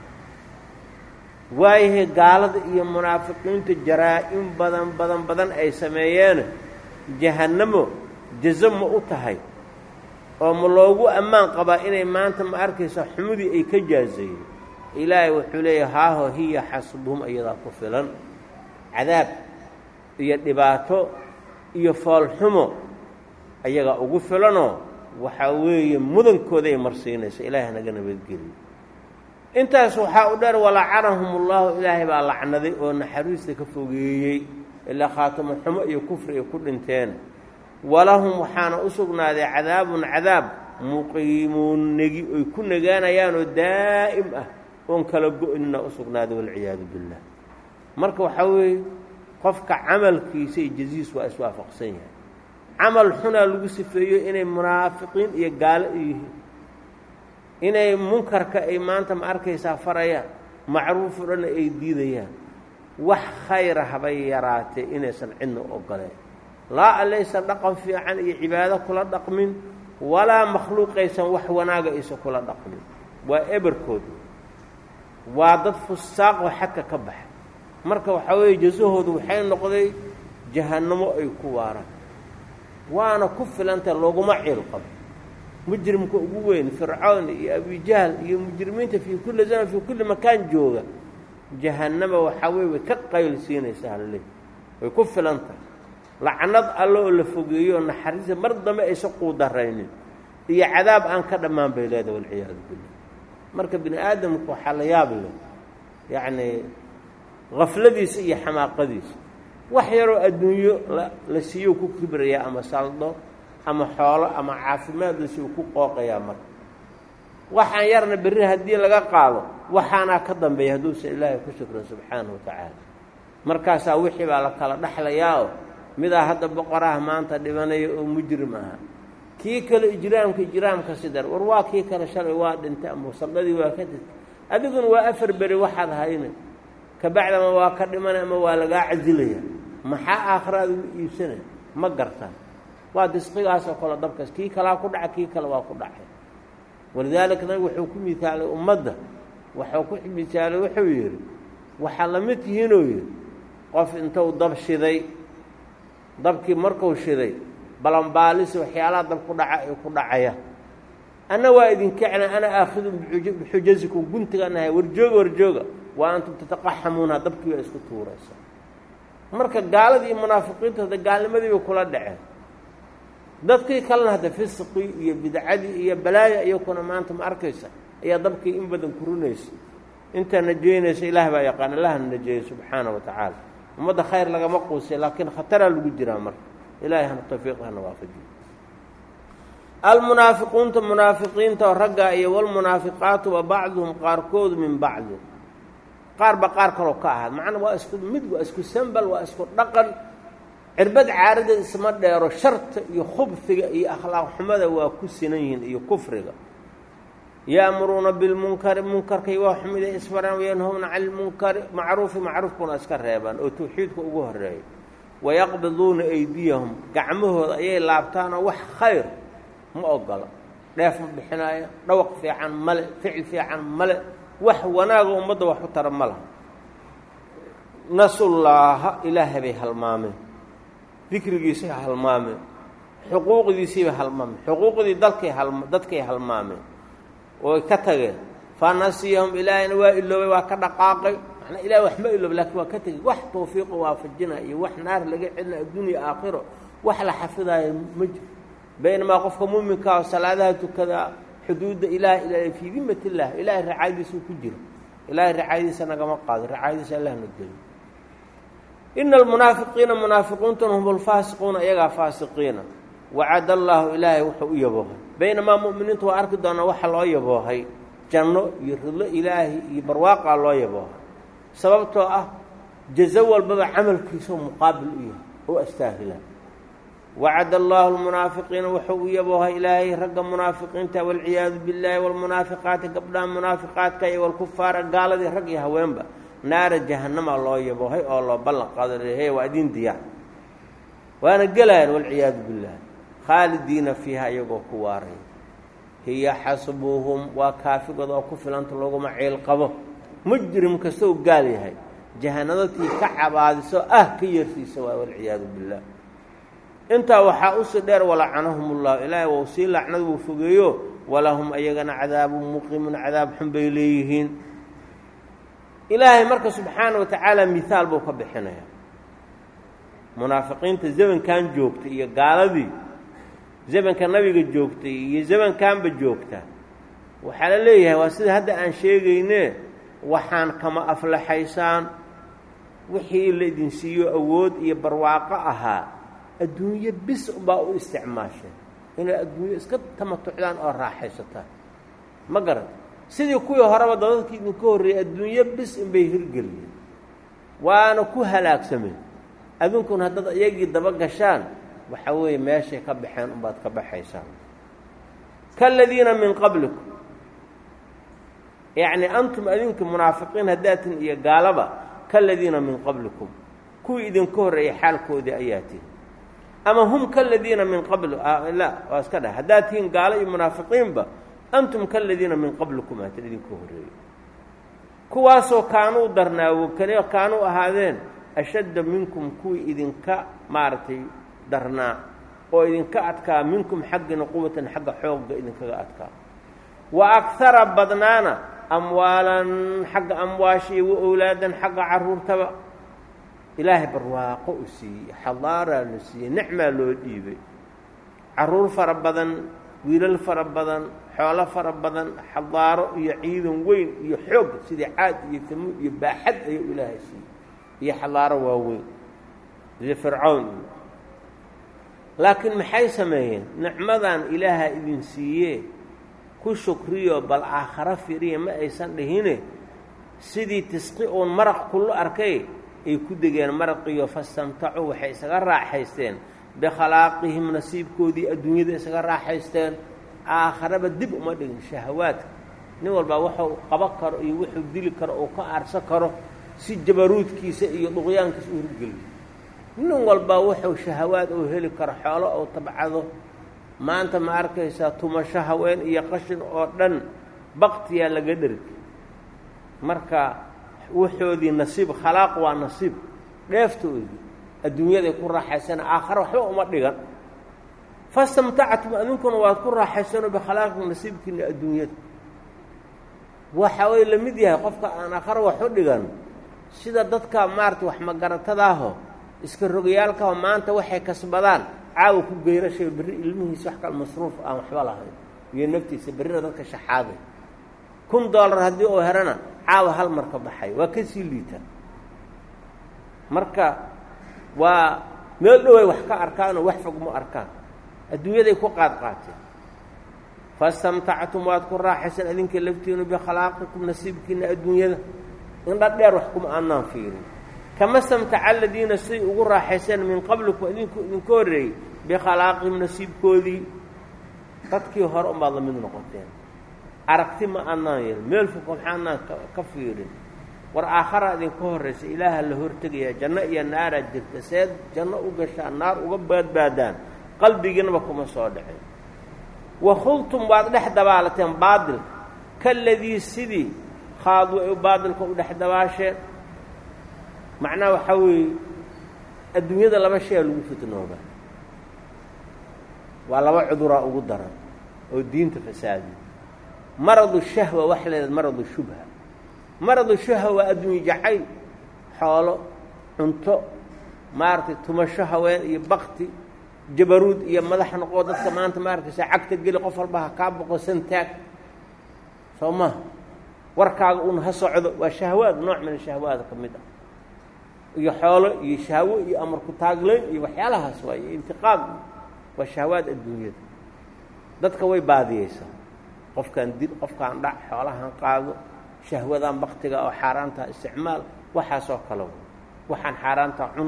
waayahay gaalada iyo munaafiqiinta jaraa-in badan badan badan ay sameeyeene jahannamo jazo ma u tahay oo ma loogu ammaan qabaa inay maanta ma arkaysa xumudii ay ka jaazeeyeen ilaahay wuxuu leeyahay haaho hiya xasbuhum iyadaa ku filan cadaab iyo dhibaato iyo foolxumo ayagaa ugu filanoo waxaa weeye mudankooday marsiinaysa ilaahay naga nabadgeliyo intaas waxaa u dheer walacanahum ullahu ilaahay baa lacnaday oo naxariista ka fogeeyey ilaa khaatamo xumo iyo kufri ay ku dhinteen walahum waxaana u sugnaaday cadaabun cadaab muqiimuun negi oy ku nagaanayaanoo daa'im ah oon kala go-nina u sugnaaday walciyaadu billah marka waxaa weeye qofka camalkiisa iyo jaziis waa iswaafaqsan yahay camal xunaa lagu sifeeyo inay munaafiqiin iyo gaalo yihiin inay munkarka ay maanta ma arkaysaa farayaan macruuf o dhanna ay diidayaan wax khayra habay yaraatee inaysan cidna ogoleen laa alaysan dhaqan fiican iyo cibaado kula dhaqmin walaa makhluuqaysan wax wanaaga aysan kula dhaqmin waa eberkood waa dad fusaaqoo xagka ka baxa marka waxaa weeye jasahoodu waxay noqday jahannamo ay ku waaraan waana ku filantah looguma ciil qabo mujrimka ugu weyn fircawn iyo abijahl iyo mujrimiinta fii kulli zaman fii kulli makaan jooga jahannama waxaa weye way ka qayl siinaysaa halle way ku filan tahay lacnad alle oo la fogeeyo oo naxariisa mar dambe aysa quudaraynin iyo cadaab aan ka dhammaan bay leedahay walciyaadu billah marka bini aadamku waxaa la yaab leh yacnii hafladiisa iyo xamaaqadiisa wax yaroo adduunyo la siiyo ku kibrayaa ama saldo ama xoolo ama caafimaad la siiyo ku qooqayaa marka waxaan yarna berri haddii laga qaado waxaanaa ka dambeeya hadduusan ilaahay ku shukrin subxaana wa tacaala markaasaa wixii baa la kala dhexlayaa oo midaa hadda boqoraha maanta dhibanaya oo mujrim ahaa kii kale ijraamka ijraamka sidar war waa kii kale shalay waa dhintay ama salladii waa ka dhintay adiguna waa afar beri waxaad hayna kabacdama waa ka dhimanay ama waa lagaa casilaya maxaa aakhiraad ugu iibsanay ma gartaan waa disqigaasoo kale dabkaas kii kalaa ku dhaca kii kale waa ku dhacay walidaalika nabigu wuxuu ku misaalay ummadda waxuu ku misaalay wuxuu yidhi waxaa la mid tihiinuu yidhi qof intuu dab shiday dabkii markuu shiday balanbaalisi waxyaalaha dab ku dhaca ay ku dhacaya anna waa idinkacna ana aakhidun bixujasikum guntiganahay warjooga warjooga waa antum tataqaxamuuna dabkii baa isku tuuraysa marka gaaladii iyo munaafiqiinta hadda gaalnimadii bay kula dhaceen dadkii kalena hadda fisqii iyo bidcadii iyo balaaya iyakuna maanta ma arkaysa ayaa dabkii in badan kurinaysa intaa najeynaysa ilaah baa yaqaan allahna najeeyey subxaana wa tacaala ummadda khayr lagama quusay laakiin khataraa lagu jiraa marka ilahay hana tawfiiq hana waafajiyo almunaafiquunta munaafiqiinta oo raggaa iyo walmunaafiqaatu wa bacduhum qaarkoodu min bacdin qaarba qaar kaloo ka ahaad macnaa waa isku mid waa isku sambal waa isku dhaqan cirbad caaradeed isma dheero sharta iyo khubfiga iyo akhlaaq xumada waa ku sinan yihiin iyo kufriga ya'muruuna bilmunkari munkarkay waa xumida isfaraan wayanhowna cani lmunkari macruufi macruufkuna iska reebaan oo tawxiidka ugu horeeya wayaqbiduuna aydiyahum gacmahooda ayay laabtaanoo wax khayr ma ogola dheef ma bixinaayo dhawaq fiican male ficil fiican male wax wanaaga ummadda wax u tara ma laha nasullaaha ilaahay bay halmaameen dikrigiisay halmaameen xuquuqdiisiibay halmaameen xuquuqdii dalkay halm dadkay halmaameen ooy ka tageen fa nasiyahum ilaahayna waa iloobay waa ka dhaqaaqay manaa ilahay wax ma ilooba lakin waa ka tegey wax tawfiiqo waafajina iyo wax naar laga celina addunya aakhiro wax la xafidaayo ma jiro baynamaa qofka muuminkaa oo salaadaha tukada xuduudda ilaah ilaahay fii dimat illah ilaahay racaayadiisuu ku jira ilaahay racaayadiisa nagama qaado racaayadiisa allah na geliyo ina almunaafiqiina munaafiqiintuna hum alfaasiquuna iyagaa faasiqiina wacad allaahu ilaahay wuxuu u yaboohay baynamaa mu'miniintu waa arki doonaa waxa loo yaboohay janno iyo ridlo ilaahi iyo barwaaqaa loo yaboohay sababtoo ah jazo walbaba camalkiisao muqaabil u yahay oo astaahila wacad allaahu almunaafiqiina wuxuu u yaboohay ilaahay ragga munaafiqiinta walciyaadu billaahi walmunaafiqaati gabdhaha munaafiqaadka iyo walkufaara gaaladii rag iyo haweenba naara jahannama loo yaboohay oo loo ballan qaadare waa idin diyaar waana gelayaan walciyaadu billaah khaalidiina fiiha iyagoo ku waaray hiya xasbuhum waa kaafigooda oo ku filanta laguma ciil qabo mujrim kastoo gaal yahay jahanadatii ka cabaadiso ah ka yeersiisa waay walciyaadu billaah intaa waxaa usii dheer walacanahum ullahu ilaahay wau sii lacnad wuu fogeeyo walahum ayagana cadaabun muqimun cadaab xun bay leeyihiin ilaahay marka subxaana wa tacaala mihaal buu ka bixinayaa munaafiqiinta zamankan joogta iyo gaaladii zamanka nabiga joogtay iyo zamankanba joogta waxaa la leeyahay waa sida hadda aan sheegayne waxaan kama aflaxaysaan wixii la idin siiyo awood iyo barwaaqo ahaa adduunyo bis unbaa u isticmaasheen inay adduunyo iska tamatucdaan oo raaxaysataan ma garan sidii kuwii horeba dadadkii idinka horreeyey adduunyo bis inbay hirgeliyeen waana ku halaagsameen adunkuna haddaad iyagii daba gashaan waxa weeye meeshay ka baxeen unbaad ka baxaysaan kaaladiina min qablikum yacni antum adinka munaafiqiin haddaatin iyo gaalaba kaaladiina min qablikum kuwii idinka horreeyey xaalkoodii ayaa tihi ama hum kaladiina min qabli la waa iska dhah haddaad tihiin gaalo iyo munaafiqiinba antum kaladiina min qablikum aatin idinka horreeyey kuwaasoo kaanuu darnaawo kale kaanuu ahaadeen ashadda minkum kuwii idinka maaragtay darnaa oo idinka adkaa minkum xaggina quwatan xagga xoogga idinkaga adkaa wa akhara badnaana amwaalan xagga amwaasha iyo wa owlaadan xagga carruurtaba ilaahay barwaaqo u siiyey xadaaraa la siiyey nicmaa loo dhiibay carruur fara badan wiilal fara badan xoolo fara badan xadaaro iyo ciidan weyn iyo xoog sidii caad iyo tamuud iyo baaxad ayuu ilaahay siiyey iyo xadaaro waaweyn sida fircawn iyo laakiin maxay sameeyeen nicmadan ilaaha idin siiye ku shukriyo bal aakharo firiya ma aysan dhihine sidii tisqi uun maraq kullu arkay ay ku degeen maraqiyo fastamtacuu waxay isaga raaxaysteen bikhalaaqihim nasiibkoodii adduunyada isaga raaxaysteen aakharaba dib uma dhigin shahawaadka nin walbaa wuxuu qabo karo iyo wuxuu dili karo uu ka aarso karo si jabaruudkiisa iyo dhuqyaankiisa u hirgeliyo nin walbaa wuxuu shahawaad uu heli karo xoolo uu tabcado maanta ma arkaysaa tumasho haween iyo qashin oo dhan baktiyaa laga dhergi marka waxoodii nasiib khalaaq waa nasiib dheeftoodii adduunyaday ku raaxaysana aakhare waxba uma dhigan fastamtactum adinkuna waad ku raaxaysanoo bikhalaaqi nasiibkiina adduunyada waxa way la mid yahay qofka aan aakhare wax u dhigan sida dadka maarata wax magaratadaaho iska rogayaalkaho maanta waxay kasbadaan caawa ku geyrashay berri ilmihiisa wax kale masruuf aan waxba lahayn iyo naftiisa berrina dadka shaxaaday kun dollar haddii uu herana caawa hal marka baxay waa ka sii liita marka waa meel dhoway wax ka arkaanoo wax fog ma arkaan adduunyaday ku qaad qaateen fastamtactum waad ku raaxaysan idinka laftiinu bikhalaqikum nasiibkiina adduunyada indha dheer wax kuma aanaan fiirin kama stamtaca aladiina siday ugu raaxayseen min qablikum idinku idinka horreeyey bikhalaaqihim nasiibkoodii dadkii hore unbaad la mid noqoteen aragti ma aanaan yeelin meel fog maxaanaan ka fiirin war aakhara idinka horraysa ilaaha la hortegayaa janno iyo naaraad jirta seed janno u gashaan naar uga baadbaadaan qalbigiinaba kuma soo dhicin wakhultum waad dhex dabaalateen baadilka kaladii sidii khaaduu ay baadilka u dhex dabaasheen macnaha waxaa weeye adduunyada laba shay a lagu fitnooba waa laba cuduraa ugu daran oo diinta fasaadiya maradu shahwa waxa la yidhahda maradu shubha maradu shubha waa adduunye jacayl xoolo cunto maaragtay tumasho haween iyo bakti jabaruud iyo madax noqoo dadka maanta maaragtaysa cagta geli qof walba ha kaa boqo santaag soo maha warkaaga un ha socdo waa shahwaad nooc min shahwaada ka mid ah iyo xoolo iyo shahwo iyo amarku taagleyn iyo waxyaalahaas waa iyo intiqaam waa shahwaad adduunyada dadka way baadiyeysaa qofkaan dil qofkaan dhac xoolahan qaado shahwadaan baktiga oo xaaraantaa isticmaal waxaasoo kale waxaan xaaraanta cun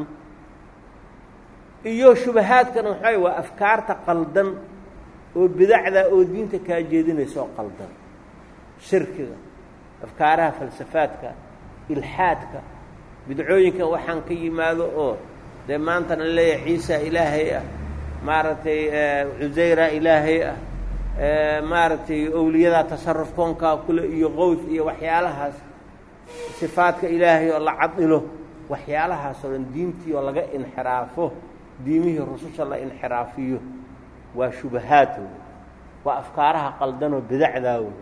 iyo shubahaadkana waxaa waa afkaarta qaldan oo bidacda oo diinta kaa jeedinaysa oo qaldan shirkiga afkaaraha falsafaadka ilxaadka bidcooyinka waxaan ka yimaado oo dee maantana leeyahay ciisa ilaahay ah maaragtay cusayra ilaahay ah maaragtay owliyadaa tasaruf koonkaa kule iyo qowf iyo waxyaalahaas sifaadka ilaahay oo la cadilo waxyaalahaasoo dhan diintii oo laga inxiraafo diimihii rususha la inxiraafiyo waa shubahaad wey waa afkaaraha qaldanoo bidacdaa wey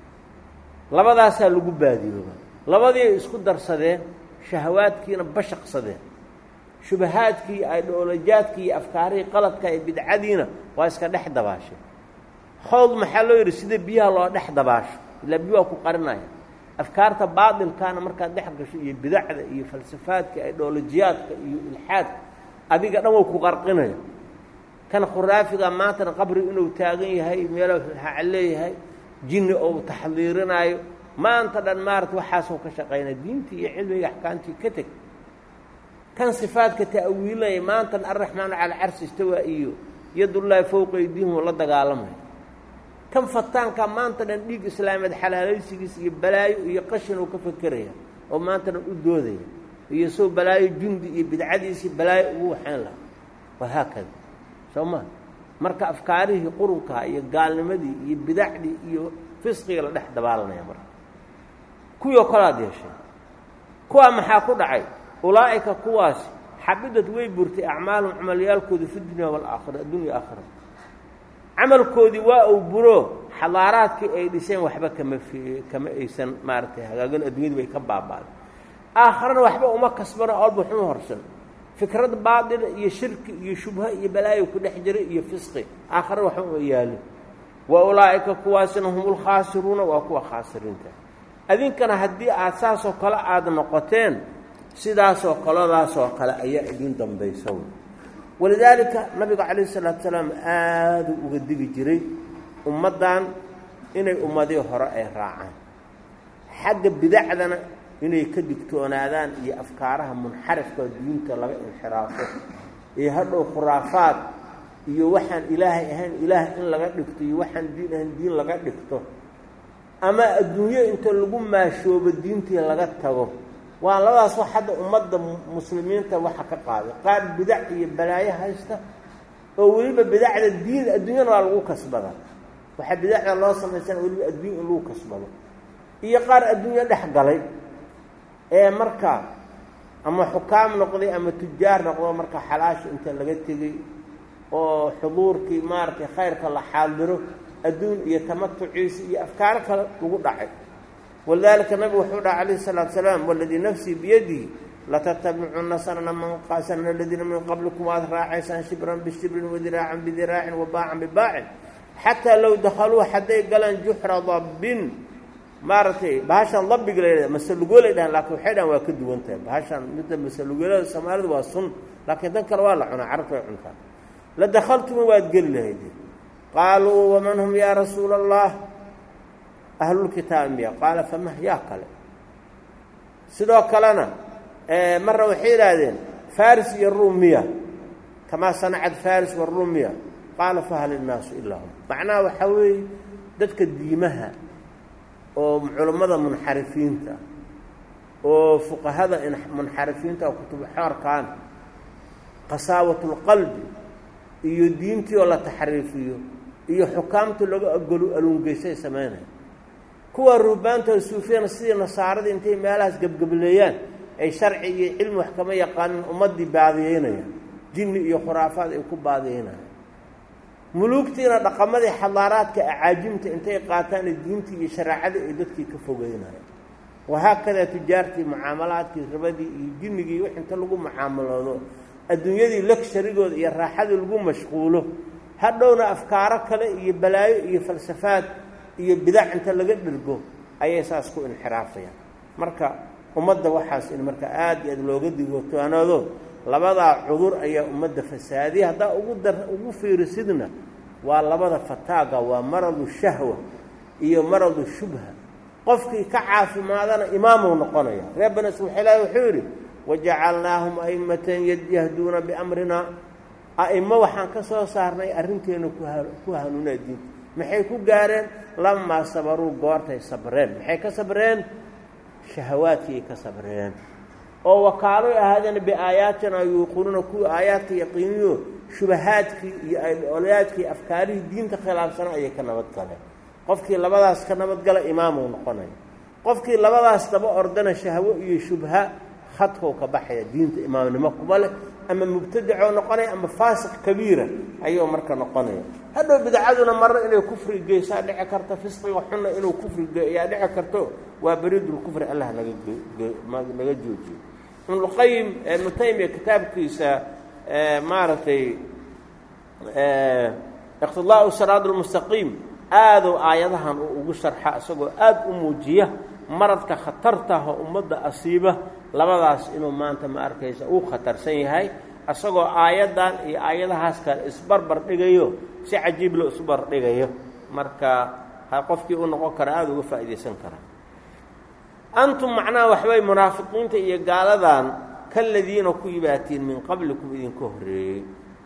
labadaasaa lagu baadiyooba labadii ay isku darsadeen shahawaadkiina bashaqsadeen shubahaadkii aidhoolojaadkii iyo afkaarihii qaladka ee bidcadiina waa iska dhex dabaashay howd maxaa loo yidhi sida biyaha loo dhex dabaasho ilaa biyo waa ku qarinaya afkaarta baatilkaana markaad dhex gasho iyo bidacda iyo falsafaadka aidhoolojiyaadka iyo ilxaadka adiga dhan wa ku qarqinaya kan khuraafiga maantana qabri inuu taagan yahay meelo haca leeyahay jinni ou taxdiirinaayo maanta dhan maarata waxaasoo ka shaqaynaya diintii iyo cilmiga axkaamtii ka teg kan sifaadka ta'wiilinaya maantan arraxmaanu cala carsi istawaa iyo yadullaahi fowqa aydiihim la dagaalamaya kan fataanka maanta dhan dhiig islaameed xalaalaysigiis iyo balaayo iyo qashin uu ka fekeraya oo maanta dhan u doodaya iyo soo balaayo jundi iyo bidcadiisii balaayo ugu waxayn lahaa wahaakada soo ma marka afkaarihii qurunkaa iyo gaalnimadii iyo bidacdii iyo fisqiga la dhex dabaalanaya marka kuwii oo kalaad yeeshay kuwaa maxaa ku dhacay ulaa'ika kuwaasi xabidad way burtay acmaalum camalyaalkooda fi dunya waalaakhira addunya aakhira camalkoodii waa uu buro xadaaraadkii ay dhiseen waxba kama f kama aysan maaragtay hagaagan addunyadii bay ka baabaaday aakharana waxba uma kasbano olba xuma horsan fikrad baadila iyo shirki iyo shubha iyo balaayo ku dhex jira iyo fisqi aakhare waxba uma yaalin wa ulaa'ika kuwaasina hum ulkhaasiruuna waa kuwa khaasiriinta adinkana haddii aad saasoo kale aada noqoteen sidaasoo kaladaasoo kale ayaa idin dambaysa walidaalika nabiga calayhi salaatu salaam aaduu uga digi jiray ummaddan inay ummadii hore ay raacaan xagga bidacdana inay ka digtoonaadaan iyo afkaaraha munxarifka diinta laga inxiraafo iyo hadhow khuraafaad iyo waxaan ilaahay ahayn ilaah in laga dhigto iyo waxaan diin ahayn diin laga dhigto ama adduunyo inta lagu maashoobo diintii laga tago waa labadaas wax hadda ummadda muslimiinta waxa ka qaaday qaar bidac iyo balaayo haysta oo weliba bidacda diin adduunyana waa lagu kasbada waxaa bidacda loo samaysana weliba adduunya in lagu kasbado iyo qaar adduunyo dhex galay ee marka ama xukaam noqday ama tujaar noqdo marka xalaasha inta laga tegey oo xuduurkii maaragtay khayrka la xaadiro adduun iyo tamatuciisa iyo afkaaro kale lagu dhacay walidaalika nabigu wuxuu dhaha calayhi salaatu salaam waladii nafsii biyadihi latattabicunna sanana man sanana aladiina min qablikum waad raacaysaan shibran bishibrin wadiraacan bidiraacin wabaacan bibaacin xataa low dakhaluu hadday galaan juxra dabbin maaragtay bahashaan dabbiga la masalugolay dhahan laakiin waxay dhahan waa ka duwan tahay bahashaan midda masalugolada soomaalidu waa sun laakiin dan kale waa la cunaa carabta way cuntaa la dakhaltuma waad geli lahayd qaaluu waman hum yaa rasuula allah ahlulkitaabi miya qaala famah yaa kale sidoo kalena marna waxay yidhaahdeen faris iyo ruum miya kamaa sanacad faris waruum miya qaala fahal innaasu ilaa hum macnaha waxaa weeye dadka diimaha oo culammada munxarifiinta oo fuqahada munxarifiinta oo kutubu xoorkaan qasaawatulqalbi iyo diintii oo la taxriifiyo iyo xukaamta laga agolu aluungeysay samaynaya kuwa ruubaanta suufiyana sidii nasaaradii intay meelahaas gebgableeyaan ay sharci iyo cilmi wax kama yaqaanin ummaddii baadiyeynayaan jinni iyo khuraafaad ay ku baadiyeynayaan muluugtiina dhaqamadii xadaaraadka acaajimta intay qaataan diintii iyo shareecadii ay dadkii ka fogeynayaan wahaakadaa tujaartii mucaamalaadkii ribadii iyo jinnigii wix inta lagu mucaamaloodo adduunyadii lagsharigooda iyo raaxadii lagu mashquulo hadhowna afkaaro kale iyo balaayo iyo falsafaad iyo bidac inta laga dhergo ayay saas ku inxiraafayaan marka ummadda waxaas in marka aada iyo aad looga digootoanaado labadaa cudur ayaa ummadda fasaadiya haddaa ugu dar ugu fiirisidna waa labada fataaga waa maradu shahwa iyo maradu shubha qofkii ka caafimaadana imaamuu noqonaya reer bani iswaxilahi wuxuu yidhi wajacalnaahum a'immatan yahduuna biamrina a'imo waxaan ka soo saarnay arrinteena ku hanuunaa diinta maxay ku gaareen lamaa sabaruu goortay sabreen maxay ka sabreen shahawaadkiiay ka sabreen oo wakaaloy ahaadeen biaayaatina yuuqinuuna kuwii aayaadka yaqiiniyo shubahaadkii iyo olayaadkii afkaarihii diinta khilaafsana ayay ka nabad galeen qofkii labadaas ka nabadgala imaamuu noqonaya qofkii labadaas daba ordana shahwo iyo shubha khadkuu ka baxaya diinta imaamnimo kuba leh ama mubtadicoo noqonaya ama faasiq kabiira ayuu marka noqonaya hadhow bidcaduna marna inay kufri geysaa dhici karta fisqiga xunna inuu kufri ayaa dhici karto waa beriidulkufri allah naganaga joojiyo ibnulqayim ibnu taymiya kitaabkiisa maaragtay iqtidaau siraad lmustaqiim aaduu aayadahan uu ugu sharxa isagoo aada u muujiya maradka khatartaha ummadda asiiba labadaas inuu maanta ma arkaysa uu khatarsan yahay isagoo aayaddan iyo aayadahaas kale isbarbar dhigayo si cajiib loo isbar dhigayo marka ha qofkii u noqon kara aada uga faa'iidaysan kara antum macnaha waxbay munaafiqiinta iyo gaaladan kaladiina ku yibaatiin min qablikum idinka horreeyey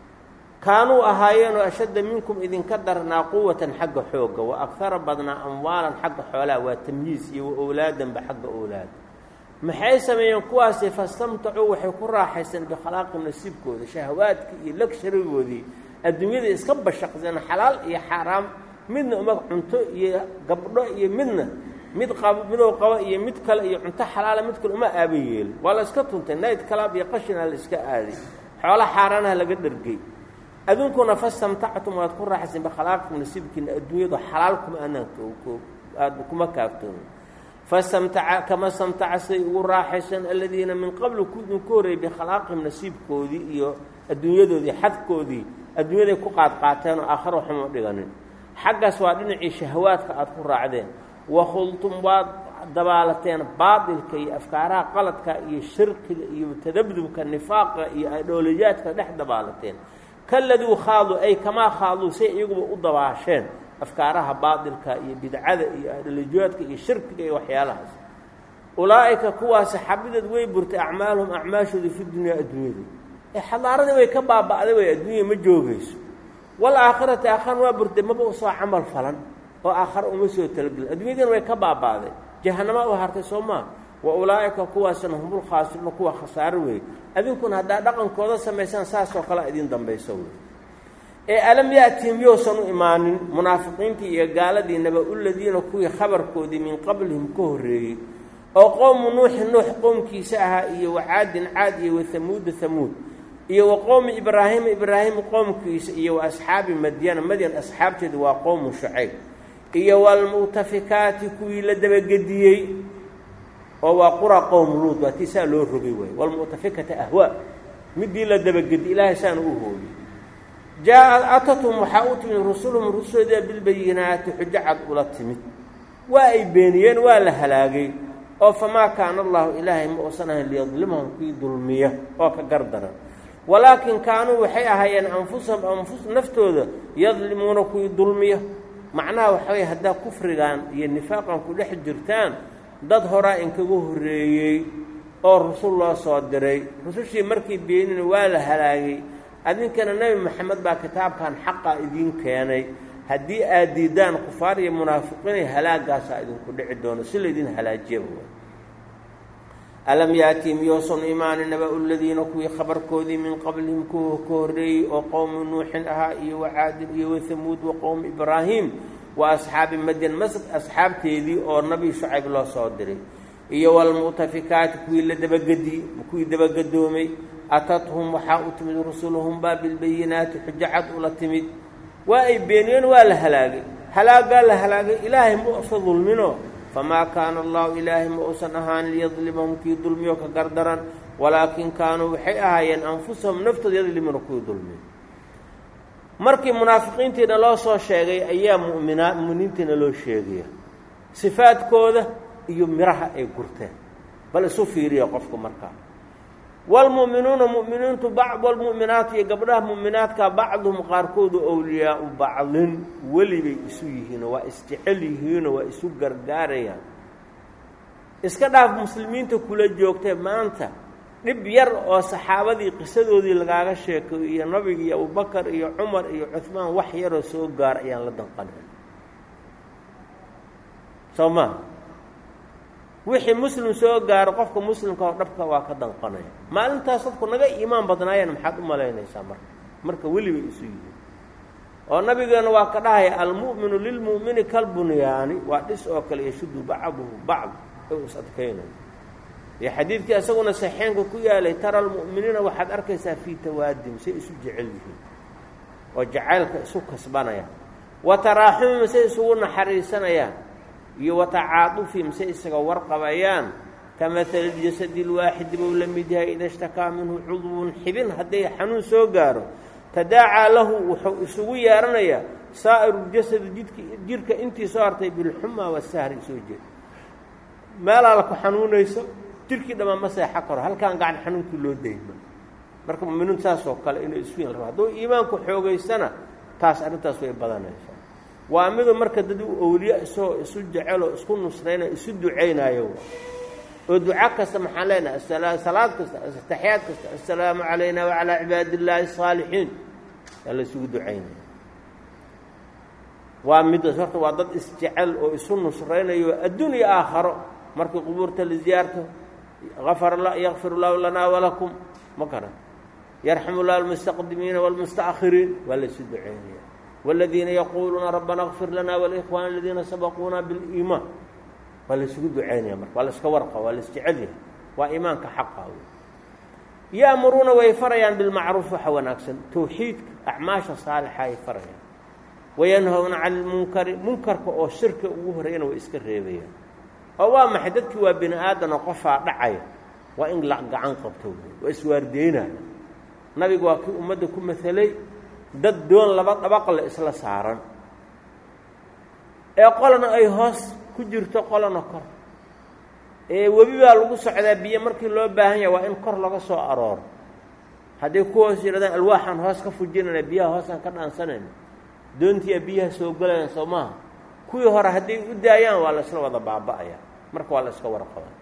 kaanuu ahaayeenoo ashadda minkum idinka darnaa quwatan xagga xoogga wa agara badnaa amwaalan xagga xoolaha waa tamyiis iyo wa owlaadanba xagga owlaada maxay sameeyeen kuwaasi fastamtacuu waxay ku raaxaysteen bikhalaaqi nasiibkooda shahawaadkii iyo lagsharigoodii adduunyada iska bashaqseen xalaal iyo xaaraam midna uma cunto iyo gabdho iyo midna mid qabo midow qabo iyo mid kale iyo cunto xalaala mid kale uma aaba yeelin waa la iska tuntay nayd kalaab iyo qashinaa la iska aaday xoolo xaaraanaha laga dhergey adunkuna fastamtactum waad ku raaxayseen bikhalaaqi nasiibkiina adduunyadu xalaal kuma anaan aada kuma kaaftoomin fastamtaca kama stamtaca siday ugu raaxayseen aladiina min qabli ku idinku horreeyey bikhalaaqihim nasiibkoodii iyo adduunyadoodii xadkoodii adduunyaday ku qaadqaateen oo aakharo waxuma dhiganin xaggaas waa dhinacii shahawaadka aada ku raacdeen wakhultum waad dabaalateen baatilka iyo afkaaraha qaladka iyo shirkiga iyo tadabdubka nifaaqa iyo adhooliyaadka dhex dabaalateen kaladuu khaaduu ay kamaa khaaduu say iyaguba u dabaasheen afkaaraha baatilka iyo bidcada iyo adholiyaadka iyo shirkiga iyo waxyaalahaas ulaa'ika kuwaasi xabideed way burtay acmaaluhum acmaashooda fi dunyaa adduunyada ee xadaaradii way ka baaba'day way adduunya ma joogayso walaakhirati aakharan waa burtay maba usoo camal falan oo aakhare uma soo talagelin adduunyadiina way ka baaba'day jahanama u hartay soo maa wa ulaa'ika kuwaasna humul khaasiruuna kuwa khasaaro weeye adinkuna haddaa dhaqankooda samaysaan saasoo kale idin dambayso wey ee alam ya'tihim yousan u imaanin munaafiqiintii iyo gaaladii naba-uladiina kuwii khabarkoodii min qablihim ka horreeyey oo qowmu nuuxi nuux qowmkiisa ahaa iyo wacaadin caad iyo wahamuuda hamuud iyo wa qowmi ibraahiima ibraahim qowmkiisa iyo wa asxaabi madyana madyan asxaabteeda waa qowmu shucayb iyo waalmu'tafikaati kuwii la dabagediyey oo waa qura qowm luud waa tii saa loo rogay waay waalmu'tafikata ahwaa midii la dabagedi ilaahay saana u hooyey jaa atathum waxaa u timid rusuluhum rusuloodii bilbayinaati xujo cad ula timid waa ay beeniyeen waa la halaagay oo famaa kaana allahu ilaahay ma uusan ahayn liyadlimahum kii dulmiya oo ka gardaran walaakin kaanuu waxay ahaayeen anfusahum anfus naftooda yadlimuuna kuwii dulmiya macnaha waxaway haddaa kufrigan iyo nifaaqan ku dhex jirtaan dad horaa inkaga horreeyey oo rusul loo soo diray rusushii markii beenina waa la halaagay adinkana nebi maxamed baa kitaabkan xaqa idiin keenay haddii aad diidaan kufaar iyo munaafiqiinay halaagaasaa idinku dhici doono si laydin halaajiyaba alam yaati miyousan imaani naba-u ladiina kuwii khabarkoodii min qablihim kuwa ka horreeyey oo qowmi nuuxin ahaa iyo wacaadin iyo wathamuud wa qowmi ibraahim wa asxaabi madyan masad asxaabteedii oo nabi shucayb loo soo diray iyo walmu'tafikaati kuwii la dabagedi kuwii dabagedoomay atathum waxaa u timid rusuluhum baa bilbayinaati xujo cad ula timid waa ay beeniyeen waa la halaagay halaagaa la halaagay ilaahay ma usa dulmino famaa kaana allahu ilaahay ma uusan ahaan liyadlimahum kii dulmiyo ka gardaran walaakin kaanuu waxay ahaayeen anfusahum naftooda yadlimuna kuwii dulmiyo markii munaafiqiintiina loo soo sheegay ayaa muminaa muminiintiina loo sheegaya sifaadkooda iyo miraha ay gurteen bal isu fiiriya qofku markaa waalmu'minuuna mu'miniintu bacd walmu'minaatu iyo gabdhaha mu'minaadka bacduhum qaarkoodu owliyaau bacdin welibay isu yihiinoo waa isjecel yihiinoo waa isu gargaarayaan iska dhaaf muslimiinta kula joogtee maanta dhib yar oo saxaabadii qisadoodii lagaaga sheekayo iyo nabiga iyo abubakar iyo cumar iyo cuhmaan wax yaroo soo gaar ayaan la danqanan soo maha wixii muslim soo gaaro qofka muslimka oo dhabka waa ka danqanaya maalintaas dadku naga iimaan badnaayeen maxaad u malaynaysaa marka marka welibay isu yihiin oo nabigeena waa ka dhahaya almu'minu lilmu'mini kalbunyaani waa dhis oo kale yashudu bacduhu bacd u is adkaynayo iyo xadiidkii isaguna saxeenka ku yaalay tara almu'miniina waxaad arkaysaa fii tawaadim say isu jecel yihiin oo jacaylka isu kasbanayaan wa taraaxumim say isugu naxariisanayaan iyo watacaadufihim say isaga warqabayaan ka mahali ljasadi lwaaxidi buu la mid yahay ida shtakaa minhu cudwun xibin hadday xanuun soo gaaro tadaacaa lahu wuxuu isugu yeeranayaa saa'iru ljasadi jidki jirka intii soo hartay bilxumaa wasahri soo jeed meelaa la ku xanuunayso jirkii dhammaan ma seexa karo halkaan gacan xanuunkii loo dayma marka muminiintu saasoo kale inay isu yin raba hadduu iimaanku xoogaysana taas arrintaas way badanaysaa waa midu marka dad u owliya isagoo isu jeceloo isku nusraynayo isu ducaynaayo oo duca kasta maxaan leenahay salaad kasta taxiyaad kasta assalaamu calayna wacalaa cibaadi illaahi asaalixiin yaa la isugu ducaynaya waa midaas horta waa dad isjecel oo isu nusraynayo adduun iyo aakharo markii qubuurta la ziyaarto afar yakfir llahu lanaa walakum ma garan yarxamu llah almustaqdimiina wاlmustaأkhiriin waa la isu ducaynaya wاladiina yaquuluuna rabbana اkfir lana walikhwana aladiina sabaquuna biliimaan waa la isugu ducaynaya marka waa la iska warqa waa la isjecel yahay waa iimaanka xaqa wey ya'muruuna way farayaan bilmacruuf waxa wanaagsan towxiidka acmaasha saalixa ay farayaan wayanhawna cani lmunkari munkarka oo shirka ugu horreeyana way iska reebayaan oo waa maxay dadkii waa bini aadan oo qofaa dhacaya waa in la gacan qabto wey waa iswaardeynaya nabigu waa kii ummadda ku masalay dad doon laba dhabaqle isla saaran ee qolana ay hoos ku jirto qolana kor ee webi baa lagu socdaa biyo markii loo baahan yahay waa in kor laga soo arooro hadday ku hoos yidhahdaan alwaaxaan hoos ka fujinayna biyaha hoosaan ka dhaansanayna doontiiaa biyaha soo gelayaan soo maaha kuwii hore hadday u daayaan waa la isla wada baaba'aya marka waa la iska warqaba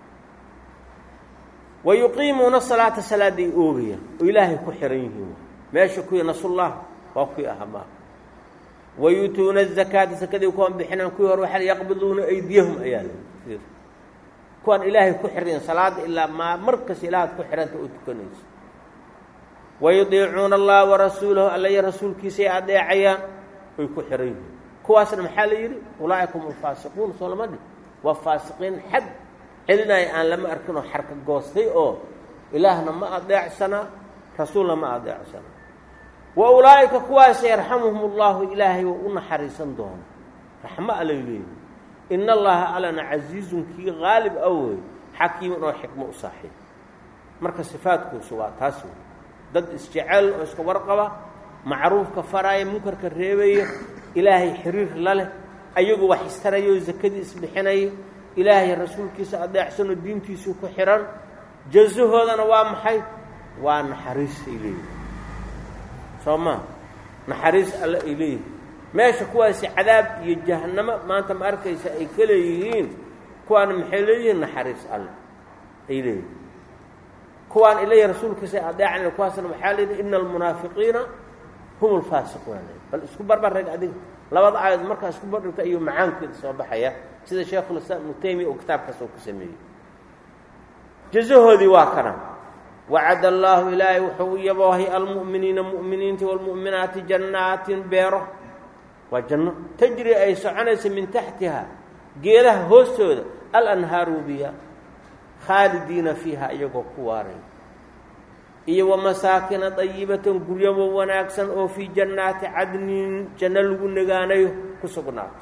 wa yuqiimuuna salaata salaaday oogayaan oo ilaahay ku xihan yihiin meesha kuwii nasullah waa kuwii aha maaha wa yuutuuna azakaata sakadii kuwan bixinaan kuwii hore waxaa yaqbiduuna aydiyahum ayaa la kuwaan ilaahay ku xirayn salaada ilaa maa markas ilaahaad ku xihanta oo tukanayso wayudiicuuna allaha warasuulahu alla iyo rasuulkiisay adeecayaan way ku xihan yihiin kuwaasna maxaa la yidhi ulaa'ika hum alfaasiquun soo lama dhih waa faasiqiin xad celinaya aan lama arkin oo xarka goostay oo ilaahna ma adeecsanaa rasuulna ma adeecsanaa wa ulaa'ika kuwaas yarxamuhum allahu ilaahay oo u naxariisan doono raxmo alay leeyihi in allaha alana casiizun kii qaalib a wey xakiiman oo xikmo u saaxiib marka sifaadkuusu waa taas wey dad isjecel oo iska warqaba macruufka faraaya munkarka reebaya ilaahay xiriir la leh ayagu wax istaraya oo sakadii isbixinaya ilaahay rasuulkiisa adeecsan oo diintiisii ku xihan jazahoodana waa maxay waa naxariis ay leeyihin soo maa naxariis alle ay leeyihin meesha kuwaasi cadaab iyo jahannamo maanta ma arkaysa ay ka leeyihiin kuwaana maxay leeyihiin naxariis alle ay leeyihin kuwaan ilaya rasuulkiisa adeecan kuwaasna waxaa leeyihi ina almunaafiqiina hum alfaasiquuna bal isku barbarreg adiga labada aayad markaa isku bardhigta ayuu macaankeeda soo baxaya sida sheekhulislaam ibnu taymiya uu kitaabkaas oo ku sameeyey jazahoodii waa kana wacad allaahu ilaahay wuxuu u yaboohay almu'miniina mu'miniinta waalmu'minaati jannaatin beero waa janno tajri ay soconaysa min taxtiha geedaha hoostooda alanhaaru biya khaalidiina fiiha iyagoo ku waaray iyo wamasaakina dayibatan guryabo wanaagsan oo fii jannaati cadnin janno lagu nagaanayo ku sugnaato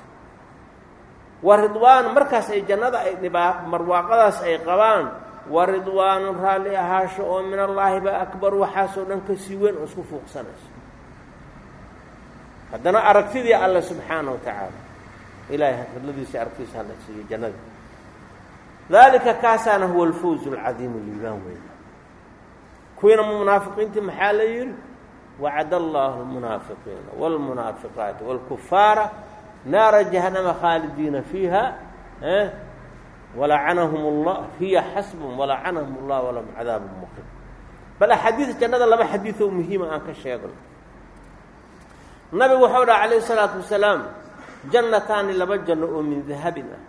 wa ridwaan markaas ay jannada ay dhibaa marwaaqadaas ay qabaan wa ridwaanun raalli ahaasho oo min allaahi ba akbar waxaasoo dhan ka sii weyn oo isku fuuqsanayso haddana aragtidii alle subxaana wa tacaala ilaahay hadladiisa aragtiisa hala siiyo jannada daalika kaasaana huwa alfawz alcadiimu liibaan weyn kuwiina munaafiqiintii maxaa la yidhi wacad allahu almunaafiqiina wاlmunaafiqaati wاlkufaara naara jahanama khaalidiina fiiha walacanahum اllah hiya xasbum walacanahum اllah walahum cadaabu muqim bal axaadiis jannada laba xadiioo muhiima aan ka sheegno nabigu wuxuu dhaha calayh الsalaatu wasalaam jannataani laba janno oo min dahabin ah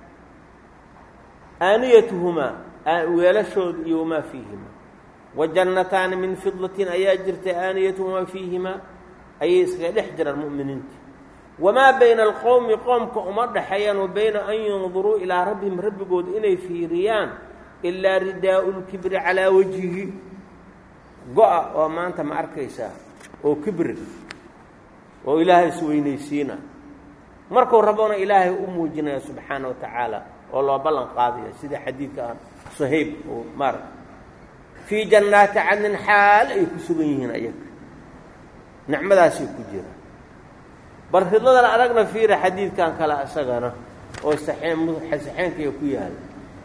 aaniyatuhumaa weelashooda iyo wamaa fiihima wa jannataani min fidatin ayaa jirta aaniyatuhumaa fiihimaa ayay iskaga dhex jiraan mu'miniinta wamaa bayna alqowmi qoomka uma dhexeeyaan wa bayna an yanduruu ilaa rabbihim rabbigooda inay fiiriyaan ilaa ridaau lkibri calaa wajhihi go-a oo maanta ma arkaysaa oo kibri oo ilaahay isweynaysiina markuu rabona ilaahay u muujinaya subxaana wa tacaala oo loo ballan qaadaya sida xadiidka ah sahayb oo maarata fii jannaati cadnin xaal ay ku sugan yihiin ayaga nicmadaasay ku jiraan bal ridladan aragna fiira xadiidkan kale isagana oo saxeenkaya ku yaala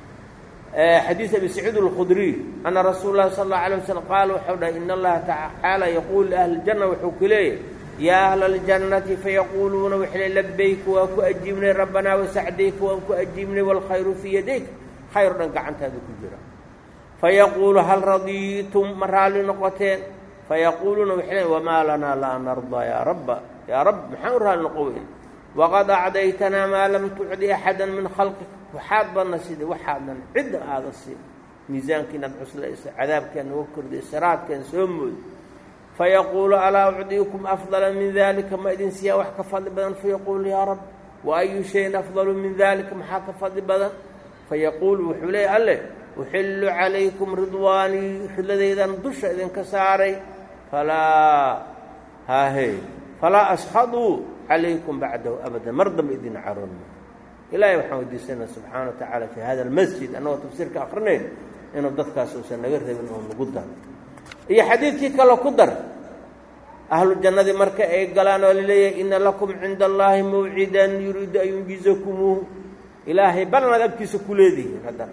xadiid abi saciid alkhudriy ana rasuul lahi sala allau alay waslm qaala wuxuu dhahay in allaha tacaala yaquulu liahli ljanna wuxuu ku leeyahy yaa ahla aljannati fayaquuluuna waxay le labayka waa ku ajiibnay rabbanaa wasacdayka waan ku ajiibnay waalkhayru fii yadayk khayr dhan gacantaada ku jira fayaquulu hal radiitum ma raalli noqoteen fayaquuluuna waxay leen wamaa lanaa laa nardaa yaa rabba yaa rabb maxaan u raalli noqo weyn waqad acdaytanaa maa lam tucdi axadan min khalqik waxaad badna sida waxaadan cidda aada siin miisaankiinaad cuslaysa cadaabkeen naga kordhay siraadkeen soo mooda fayaquulu alaa ucdiikum afdala min dalika ma idin siiyaa wax ka fadli badan fayaquulu yaa rab wa ayu shayin afdalu min dalika maxaa ka fadli badan fayaquulu wuxuu leeya alle uxillu calaykum ridwaanii ridladaydan dusha idinka saaray falaa haahe falaa ashaduu calaykum bacdahu abadan mar dambe idin caroon ilaahay waxaan weydiisanaa subxaana wa tacaala fii hada almasjid annagoo tafsiirka akrinayn inuu dadkaas uusan naga rabin oo nagu daro iyo xadiidkii kale ku dar ahlu jannadii marka ay galaan oo laleeyahay ina lakum cinda allaahi mawcidan yuriidu an yunjizakumuuhu ilaahay balanaad agtiisa ku leedihiin haddana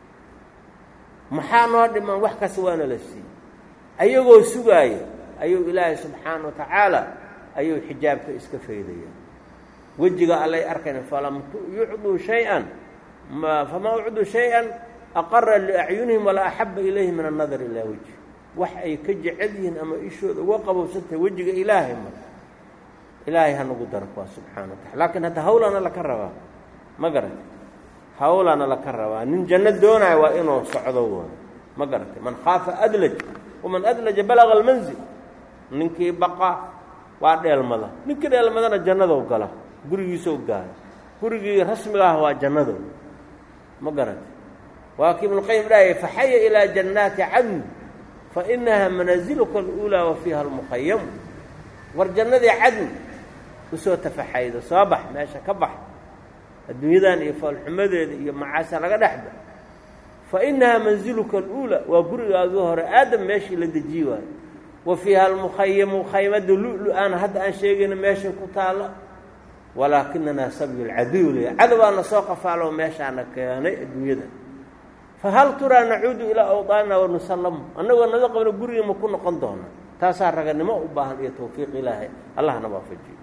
maxaa noo dhiman wax kasta waana la siiyey ayagoo sugaaya ayuu ilaahay subxaana wa tacaala ayuu xijaabka iska faydaya wejiga allay arkayn falam yucduu shay-an famaa ucduu shay-an aqara liacyunihim walaa axaba ilayhi min annadar ilaa wejhi wax ay ka jecel yihiin ama ishooda uga qabowsantahay wejiga ilaahay ma ilaahay hanagu daro kuwaa subxana wa tacala laakiin hadda hawlana laka rabaa ma garata hawlana laka rabaa nin janno doonaya waa inuu socdo waay ma garatay man khaafa adlaj waman adlaja balaga almanzil ninkii baqa waa dheelmada ninkii dheelmadana jannadou gala gurigiisou gaala gurigii rasmiga ah waa jannado ma garatay waa kii ibnuqayim dhahaya faxaya ilaa jannaati cadn fa inaha manaaziluka aluulaa wa fiiha almuqayamu war jannadii cadn usoo tafaxaydo soo bax meesha ka bax adduunyadan iyo foolxumadeeda iyo macaasa laga dhexba fa inahaa manziluka aluulaa waa gurigaagii hore aadam meeshii la dejiyi waayo wa fiiha almukhayamu khaymada lu-lu-aana hadda aan sheegayna meeshay ku taalla walaakinanaa sabyu lcaduw leya cadowaana soo qafaalo meeshaana keenay adduunyada fa hal turaa nacuudu ilaa awdaanina wanusallamu annagoo naga qabno gurigiima ku noqon doona taasaa raganimo u baahan iyo tawfiiq ilaahay allahna waafajiyo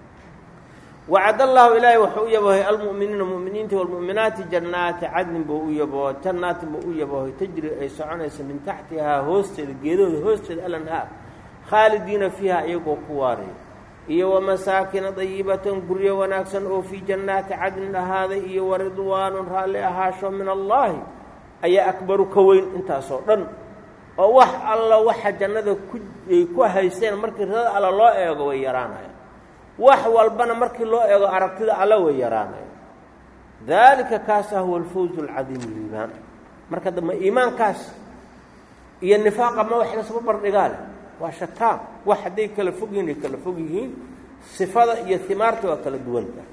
wacad allaahu ilaahay wuxuu u yaboohay almu'miniina mu'miniinta walmu'minaati jannaati cadnin buu u yaboo jannaatin buu u yaboohay tajri ay soconaysa min taxtihaa hoosteeda geedahooda hoosteeda alanhaar khaalidiina fiiha iyagoo ku waaraya iyo wamasaakina dayibatan guryo wanaagsan oo fii jannaati cadnin ahaaday iyo waridwaanun raalli ahaasho min allaahi ayaa akbaru ka weyn intaasoo dhan oo wax alla waxa jannada ku ay ku haysteen markii ridada alla loo eego way yaraanayaan wax walbana markii loo eego aragtida alla way yaraanayaan daalika kaasa huwa alfawz alcadiim liibaan marka dambe iimaankaas iyo nifaaqa ma wax lasba bardhigaa leh waa shataan wax hadday kala fog yihiin ay kala fog yihiin sifada iyo himaarta waa kala duwanta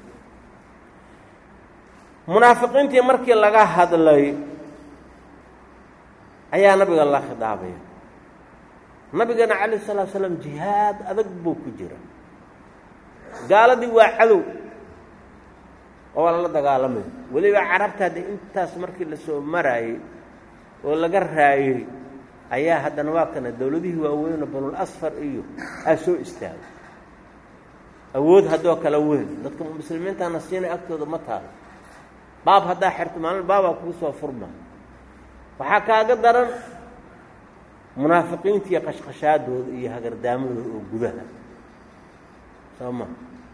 munaafiqiintii markii laga hadlay ayaa nabiga la khidaabaya nabigana calayh salaatu salaam jihaad adag buu ku jira gaaladii waa cadow oo waa lala dagaalamay weliba carabta haddee intaas markii lasoo maraayey oo laga raayey ayaa haddana waa kana dowladihii waaweyno banul asfar iyo aa soo istaagay awood haddoo kala weyn dadka muslimiintana siinay agtooda ma taalo baab haddaa xerto maalin baabaa kugu soo furma waxaa kaaga daran munaafiqiinta iyo qashqashaadooda iyo hagardaamadooda oo gudaha soo ma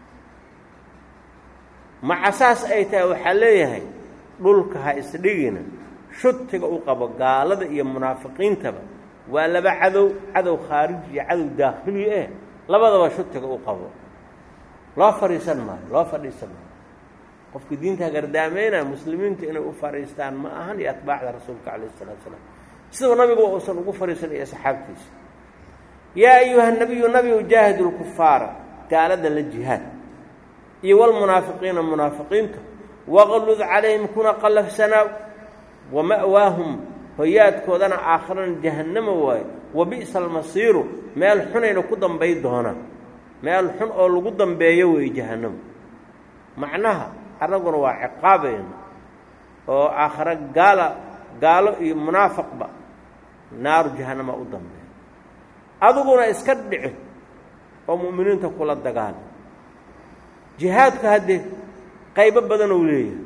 maca saas ay tahay waxaa leeyahay dhulka ha isdhigina shutiga u qabo gaalada iyo munaafiqiintaba waa laba cadow cadow khaariji iyo cadow daakhili eh labadaba shutiga u qabo loo fadhiisan maayo loo fadhiisan maayo qofka diinta hagardaameynaya muslimiinta inay u fadhiistaan ma ahan iyo atbaacda rasuulka calayh isalaatu salaam siduu nabigu uusan ugu fadhiisan iyo asxaabtiisa yaa ayuha nabiyu nabigu jaahidu lkufaara gaalada la jihaad iyo walmunaafiqiina munaafiqiinta waqlud calayhim kuna qallafsanaaw wa ma'waahum hoyaadkoodana aakharana jahannama waayo wa bi'sa almasiiru meel xunayna ku dambay doonaan meel xun oo lagu dambeeyo weeye jahannamo macnaha annaguna waa ciqaabayna oo aakhare gaala gaalo iyo munaafaqba naaru jahannama u dambeeya adiguna iska dhici oo mu'miniinta kula dagaala jihaadku haddee qaybo badan ou leeyahay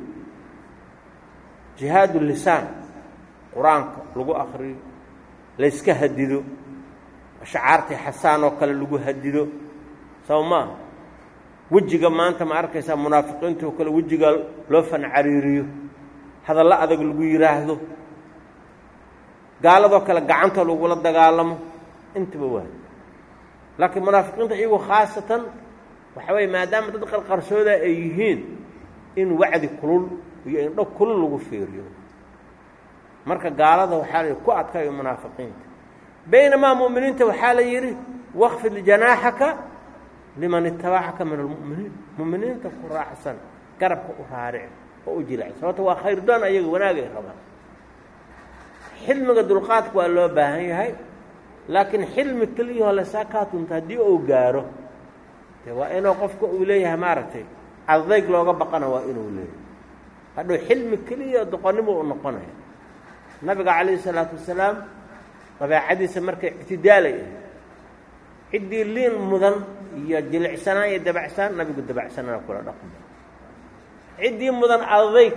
jihaadu lisaan qur-aanka lagu akriyo layska hadido ashcaartii xasaan oo kale lagu hadido soo maaha wejiga maanta ma arkaysaa munaafiqiinta oo kale wejiga loo fancariiriyo hadallo adag lagu yidhaahdo gaaladoo kale gacanta lagula dagaalamo intaba waa laakiin munaafiqiinta iyagu khaasatan waxa weeye maadaama dad qarqarsooda ay yihiin in wacdi kulul iyo indho kulul lagu fiiriyo marka gaalada waxaa la ku adkayo munaafiqiinta baynamaa mu'miniinta waxaa la yidhi wakfid janaaxaka liman itabacaka min almu'miniin mu'miniinta ku raacsan garabka u raaric oo u jilacsan sababto waa khayr doon ayaga wanaagay rabaan xilmiga dulqaadka waa loo baahan yahay laakiin xilmi keliyahoo lasaakaatunta haddii uu gaaro de waa inuu qofka uu leeyahay maaragtay adayg looga baqana waa inuu leeyahay hadhow xilmi keliya doqonnimo u noqonaya nabiga calayhi isalaatu wasalaam dabeecadiisa markay ictidaalay ah ciddii liin mudan iyo jilicsanaan iyo dabacsanaan nabigu dabacsanana kula dhaqmo ciddii mudan adayg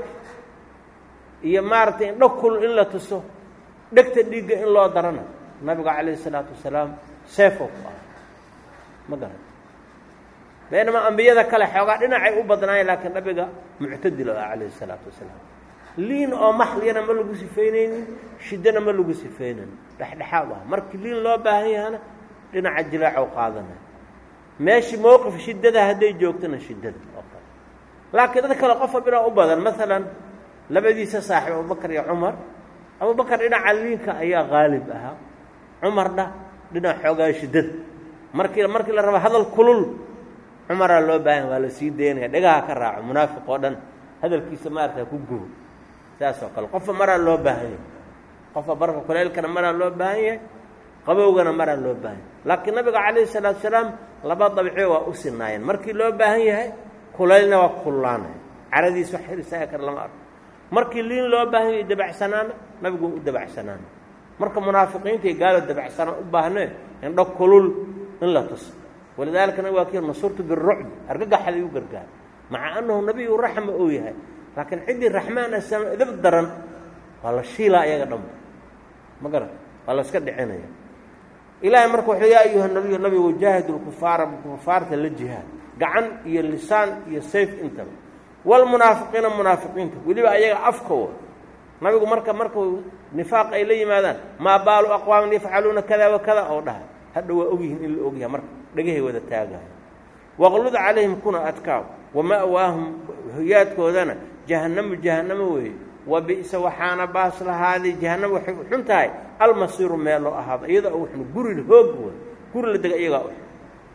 iyo maaragtay indho kul in la tuso dhegta dhiigga in loo darana nabiga calayhi isalaatu wasalaam seefoo ku ah ma garan baynamaa ambiyada kale xoogaa dhinacay u badnaayeen laakiin nabiga muctadil o ah calayhi isalaatu wasalaam liin oo maxliyana ma lagu sifaynaynin shiddana ma lagu sifaynayn dhexdhexaad ah markii liin loo baahan yahana dhinaca jilaacow qaadanay meeshii mowqif shiddada hadday joogtona shiddada oo kale laakiin dad kale qof walbinaa u badan maalan labadiisa saaxiib abubakar iyo cumar abubakar dhinaca liinka ayaa qaalib ahaa cumarna dhinaca xoogaa shiddada markii markii la raba hadal kulul cumaraa loo baahan waa la sii daynaya dhegaha ka raaco munaafiq oo dhan hadalkiisa maarata ku gubo saas oo kale qofba maraa loo baahan yahay qofba barka kuleylkana maraa loo baahan yahay qabowgana maraa loo baahan yahay laakiin nabiga calayhi salaatu salaam laba dabciyo waa u sinaayeen markii loo baahan yahay kulaylna waa kullaanaya caradiis wax hirisaga kara lama arko markii liin loo baahan yahay dabacsanaana nabigu u dabacsanaana marka munaafiqiinta iyo gaalo dabacsanaan u baahnee indho kulul in la tuso walidaalika nabig waa kii nasurtu birucbi argagaxa lagu gargaaro maca annahu nabiyu raxma uu yahay laakiin ciddii raxmaan asama idab daran waa la shiilaa iyaga dhanba ma garan waa la iska dhicinaya ilaahay marka wuxuu yaa ayuha nabiyu nabigu jaahidu lkufaara kufaarta la jihaad gacan iyo lisaan iyo sayf intaba walmunaafiqiina munaafiqiinta weliba ayaga afka wa nabigu marka markuu nifaaq ay la yimaadaan maa baalu aqwaamin yafcaluuna kada wa kada oo dhahay hadha waa ogyihiin in la ogyahay marka dhagahay wada taagayo waqlud calayhim kuna adkaaw wama'waahum hoyaadkoodana jahannamu jahannamo weeye wa bi'sa waxaana baas lahaaday jahannamo waxay u xun tahay almasiiru meel loo ahaado iyadoo u xun guri hoog wey guri la dega iyagaa u xun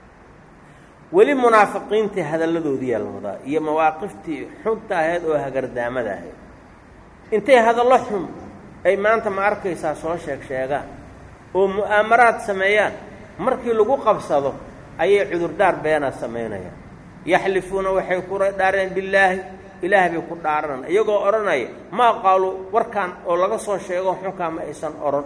weli munaafiqiintii hadalladoodiyaa la wadaa iyo mawaaqiftii xunta ahayd oo hagardaamada ahayd intay hadallo xun ay maanta ma arkaysaa soo sheeg sheegaan oo mu'aamaraad sameeyaan markii lagu qabsado ayay cudurdaar beenaa samaynayaan yaxlifuuna waxay ku dhaareen billaahi ilaah bay ku dhaaranaan iyagoo odhanaya maa qaalu warkaan oo laga soo sheego xunkaa ma aysan odhan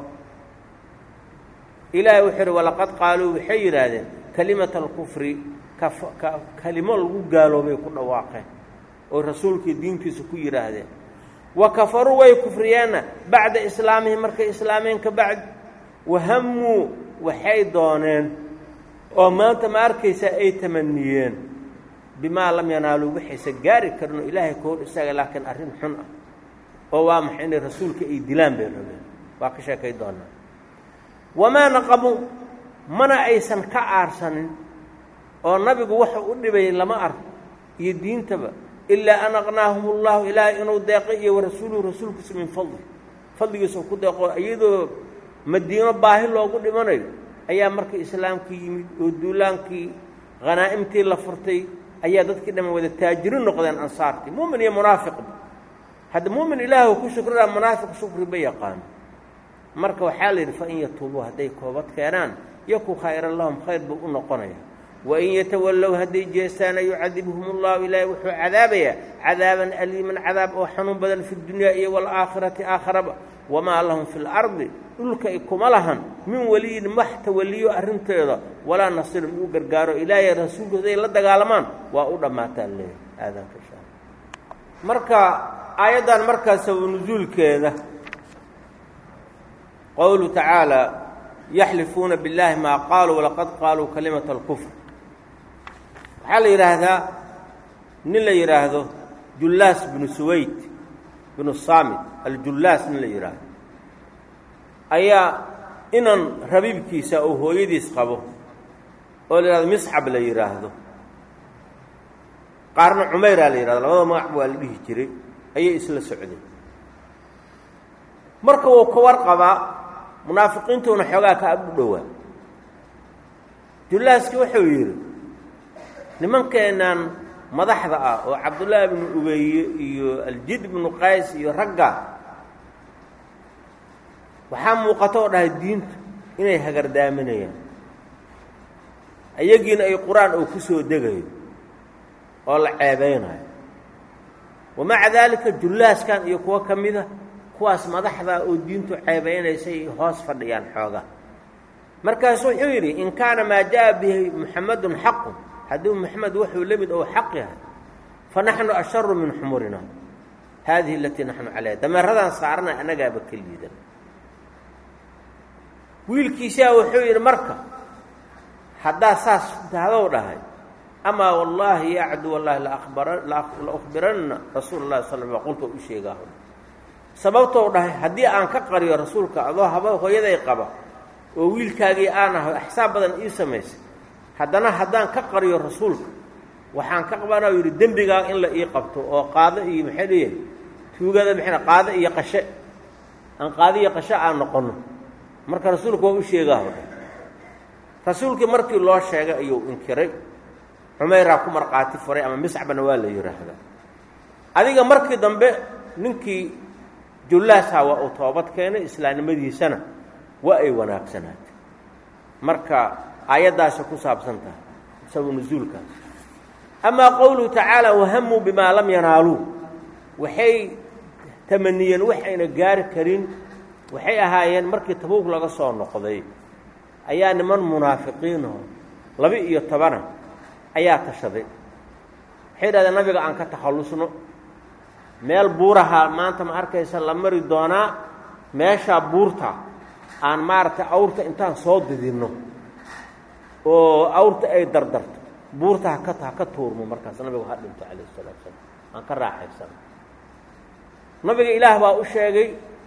ilaahay wuxuu yidhi walaqad qaaluu waxay yidhaahdeen kalimata alkufri kalimo lagu gaaloobay ku dhawaaqeen oo rasuulkii diintiisa ku yidhaahdeen wa kafaruu way kufriyeenna bacda islaamihim markay islaameen ka bacdi wahammuu waxay dooneen oo maanta ma arkaysaa ay tamaniyeen bimaa lam yanaaluu waxaysa gaari karin oo ilaahay ka hor istaaga laakiin arrin xun ah oo waa maxay inay rasuulka ay dilaan bay rabeen waa ka sheekay doonaa wamaa naqamu mana aysan ka aarsanin oo nabigu waxa u dhibayay lama arko iyo diintaba ilaa an aqnaahum ullahu ilaahay inuu deeqay iyo warasuuluhu rasuulkiisa min fadli fadligiisa ku deeqo iyadoo madiino baahi loogu dhimanayo ayaa markii islaamkii yimid oo duulaankii khanaa'imtii la furtay ayaa dadkii dhamman wada taajiri noqdeen ansaartii mu'min iyo munaafiqba hadda mu'min ilaahu ku shukrinaa munaafiq shukri ba yaqaano marka waxaa la yidhi fa in yatuubuu hadday koobad keenaan yaku khayran lahum khayr buu u noqonaya wain yatawallow hadday jeestaana yucadibhum ullahu ilaahay wuxuu cadaabayaa cadaaban aliiman cadaab oo xanuun badan fi dunyaa iyo waalaakhirati aakharaba wamaa lahum fi lardi dhulka kuma lahan min weliyin wax tawaliyo arrinteeda walaa nasirin uu gargaaro ilaahay rasuulku hadday la dagaalamaan waa u dhammaataa leeyahy aadaanka insha alla marka aayaddan markaa sabab nusuulkeeda qowlu tacaala yaxlifuuna billaahi maa qaaluu walaqad qaaluu kalimata alkufr waxaa la yidhaahdaa nin la yidhaahdo jullaas binu suwayd binu saamit aljullaas nin la yidhaahdo ayaa inan rabiibkiisa oo hooyadiis qabo oo la yidhahdo miscab la yidhaahdo qaarna cumayraa la yidhahdo labada magac waa la dhihi jiray ayay isla socdeen marka wuu ka warqabaa munaafiqiintuuna xoogaa ka ag u dhowaa jullaaski wuxuu yidhi nimankeennan madaxda ah oo cabdullaahi bnu ubeye iyo aljid bnu qays iyo ragga waxaa muuqato oo dhahay diintu inay hagardaaminayaan iyagiina ay qur-aan oo ku soo degayo oo la ceebaynayo wamaca daalika jullaaskan iyo kuwo ka mida kuwaas madaxda oo diintu ceebaynaysay hoos fadhiyaan xoogaa markaasu wuxuu yidhi in kaana maa jaa bihi muxamadun xaqun hadduu moxamed wuxuu la mid ou xaq yahay fa naxnu asharu min xumurina haadihi alatii naxnu calayha dameeradaan saarana annagaaba ka liidan wiilkiisaa wuxuu yidhi marka haddaa saas tahdow dhahay amaa wallaahi yacdu wallaahi la ukhbiranna rasuula llahi sal l qulta u sheegaa sababtou dhahay haddii aan ka qariyo rasuulka adoo haba hooyaday qaba oo wiilkaagii aan aho axsaab badan ii samaysay haddana haddaan ka qariyo rasuulka waxaan ka qabanaa yidhi dembigaa in la ii qabto oo qaado iyo maxay leeyahay tuugada maxay qaado iyo qashe aan qaado iyo qashe aan noqonno marka rasuulku waa u sheegaa rasuulkii markii loo sheegay ayuu inkiray cumeyraa ku markhaati furay ama miscbana waa la yidhaahdaa adiga markii dambe ninkii jullaasha waa uu toobad keenay islaamnimadiisana waa ay wanaagsanaatay marka aayaddaasay ku saabsan tahay sabu nusuulkaas amaa qowluhu tacaala wahamuu bimaa lam yanaaluu waxay tamaniyeen waxayna gaari karin waxay ahaayeen markii tabuug laga soo noqday ayaa niman munaafiqiinoo laba iyo tobana ayaa tashaday waxay yidhahdeen nabiga aan ka takhallusno meel buuraha maanta ma arkaysa la mari doonaa meeshaa buurta aan maaragtay awrta intaan soo didinno oo awrta ay dardarto buurta haka ha ka tuurmo markaas nabigu ha dhinto calayh isalaatu salaam aan ka raaxaysano nabiga ilaah baa u sheegay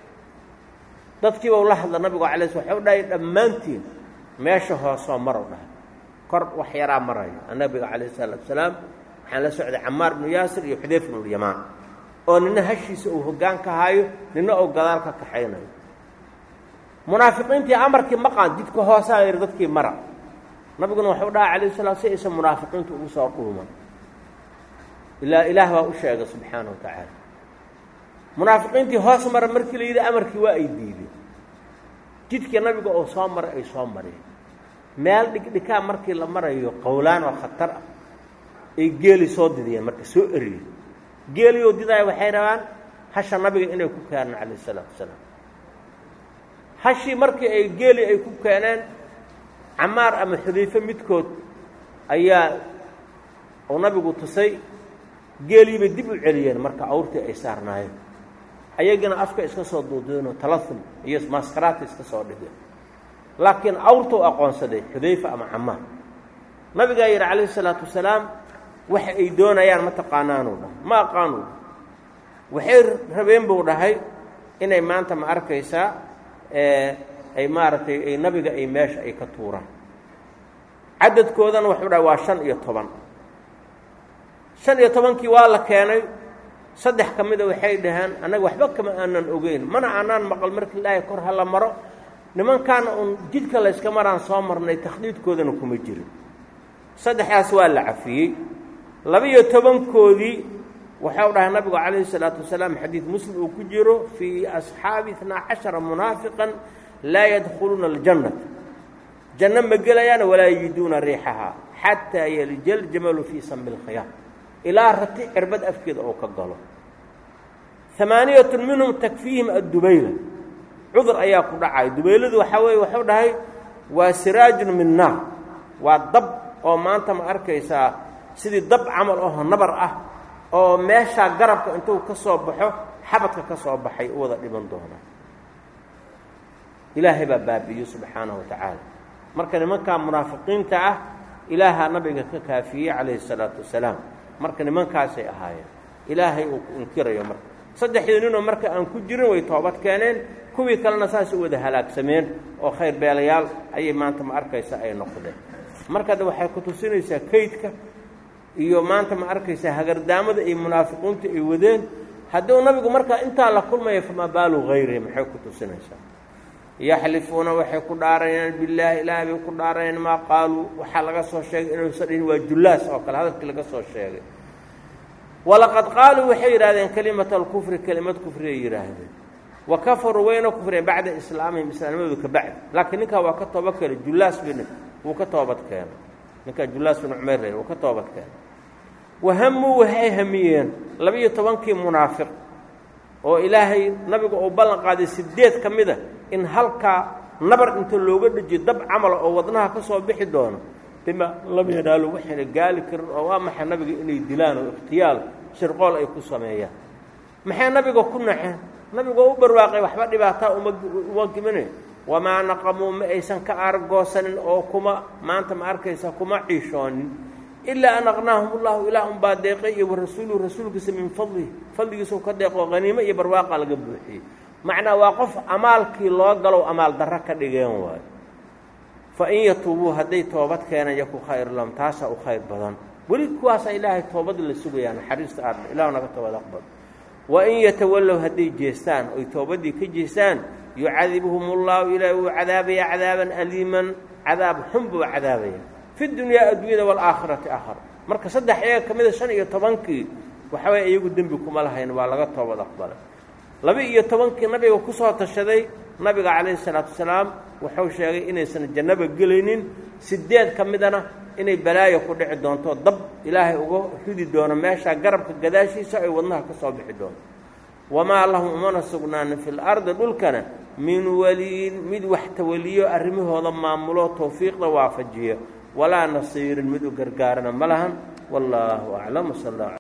dadkiiba ula hadla nabigu alay sl waxau dhahay dhammaantiin meesha hoosoo marow dhahay kor wax yaraa marayo nabiga calayh salaatu salaam waxaan la socday camaar bnu yaasir iyo xudayf bnulyamaan oo nina hashiisa uu hoggaan ka haayo nina uu gadaal ka kaxaynayo munaafiqiintii amarkii maqaan jidka hoosaa yidhi dadkii mara nabiguna waxuu dhaha calayh salaam si aysan munaafiqiintu ugu soo dhuuman ilaa ilaah baa u sheegay subxaana wa tacaala munaafiqiintii hoos mara markii la yidhi amarkii waa ay diideen jidkii nabiga oo soo maray ay soo mareen meel dhigdhikaa markii la marayo qowlaan oo khatar ah ay geeli soo didiyeen marka soo eriyeen geeliyoo didaaya waxay rabaan hasha nabiga inay ku keenaan calayh isalaatu wasalaam hashii markii ay geeli ay ku keeneen camaar ama xudayfe midkood ayaa uu nabigu tusay geeliibay dib u celiyeen marka awrtii ay saarnaayeen ayagina afka iska soo duudeenoo talahum iyo maskaraata iska soo dhigeen laakiin awrta u aqoonsaday xudayfa ama camaar nabigaa yidhi calayhi isalaatu wasalaam waxa ay doonayaan ma taqaanaanuu dhahay ma aqaanuu waxay rabeen buu dhahay inay maanta ma arkaysaa ay maaragtay ay nabiga ay meesha ay ka tuuraan cadadkoodana waxuu dhahay waa shan iyo toban shan iyo tobankii waa la keenay saddex ka mida waxay dhaheen annaga waxba kama aanan ogeyn mana aanaan maqal markii ilaahay kor ha la maro nimankaana uun jidka layska maraan soo marnay takhdiidkoodana kuma jirin saddexdaas waa la cafiyey laba-iyo tobankoodii waxau dhahay nabigu calayhi salaatu wasalaam xadiid muslim uu ku jiro fii asxaabi itnaa cashara munaafiqan laa yadkhuluuna aljannata janno ma gelayaan walaa yajiduuna riixahaa xataa yelija aljamalu fii sami lkhiyaam ilaa rati cirbad afkeeda oo ka galo amaaniyatun minhum takfiihim addubayla cudur ayaa ku dhacay dubayladu waxaa weeye waxuu dhahay waa siraajun min naar waa dab oo maanta ma arkaysaa sidii dab camal aho nabar ah oo meeshaa garabka intuu ka soo baxo xabadka ka soo baxay u wada dhiban doonaa ilaahay baa baabi'iyo subxaanahu wa tacaala marka nimankaa munaafiqiinta ah ilaahaa nabiga ka kaafiyey calayhi salaatu wasalaam marka nimankaasay ahaayeen ilaahay uu inkirayo marka saddexdii ninoo marka aan ku jirin way toobad keeneen kuwii kalena saasay u wada halaagsameen oo khayr beelayaal ayay maanta ma arkaysa ay noqdeen marka de waxay ku tusinaysaa kaydka iyo maanta ma arkaysaa hagardaamada iyo munaafiqiintu ay wadeen hadduu nabigu markaa intaa la kulmaya famaa baalu hayrihi maxay ku tusinaysaa yaxlifuuna waxay ku dhaaranayaan billaahi ilaahay bay ku dhaaranayaan maa qaaluu waxaa laga soo sheegay inuusan dhihin waa jullaas oo kale hadalkii laga soo sheegay walaqad qaaluu waxay yidhahdeen kelimata alkufri kelimad kufriyay yidhaahdeen wa kafaruu wayna kufreen bacda islaamihim islaamnimadoodu ka bacdi laakiin ninkaa waa ka tooba keenay jullaas bin wuu ka toobad keenay ninkaa jullaas bin cumayr wuu ka toobad keenay wahamuu waxay hamiyeen laba-iyo tobankii munaafiq oo ilaahay nabiga uu ballan qaaday sideed ka mida in halkaa nabar inta looga dhejiyo dab camala oo wadnaha ka soo bixi doono bima lam yanaalu waxayna gaali karin oo waa maxay nabiga inay dilaan oo ikhtiyaal shirqool ay ku sameeyaan maxay nabiga ku naxeen nabigu oo u barwaaqay waxba dhibaataa uma uma gimine wamaa naqamuu ma aysan ka aargoosanin oo kuma maanta ma arkaysa kuma ciishoonin ilaa an aqnaahum ullahu ilaah unbaa deeqay iyo warasuuluhu rasuulkiisa min fadlihi fadligiisau ka deeqoo haniimo iyo barwaaqa laga buuxiyey macnaa waa qof amaalkii loo galow amaal darro ka dhigeen waayo fa in yatuubuu hadday toobad keenan yaku khayr lahum taasaa u khayr badan weli kuwaasaa ilaahay toobad la sugayaa naxariista aadha ilahu naga toobad aqbal wa in yatawallow hadday jeestaan oy toobaddii ka jeestaan yucadibhum ullahu ilaahi wuu cadaabayaa cadaaban aliiman cadaab xun buu cadaabaya fi dunyaa adduunyada waalaakhirati aakhar marka saddex iyaga ka mida shan iyo tobankii waxaway iyagu dembi kuma lahayn waa laga toobad aqbalay laba-iyo tobankii nabiga ku soo tashaday nabiga calayhi salaatu wasalaam wuxuu sheegay inaysan jannaba gelaynin sideed ka midana inay balaayo ku dhici doonto dab ilaahay uga ridi doono meeshaa garabka gadaashiisa ay wadnaha ka soo bixi doonto wamaa lahum umana sugnaanin fi lardi dhulkana min waliyin mid wax tawaliyo arrimahooda maamulo towfiiqda waafajiya walaa nasiirin mid u gargaarana ma lahan wallaahu aclam sal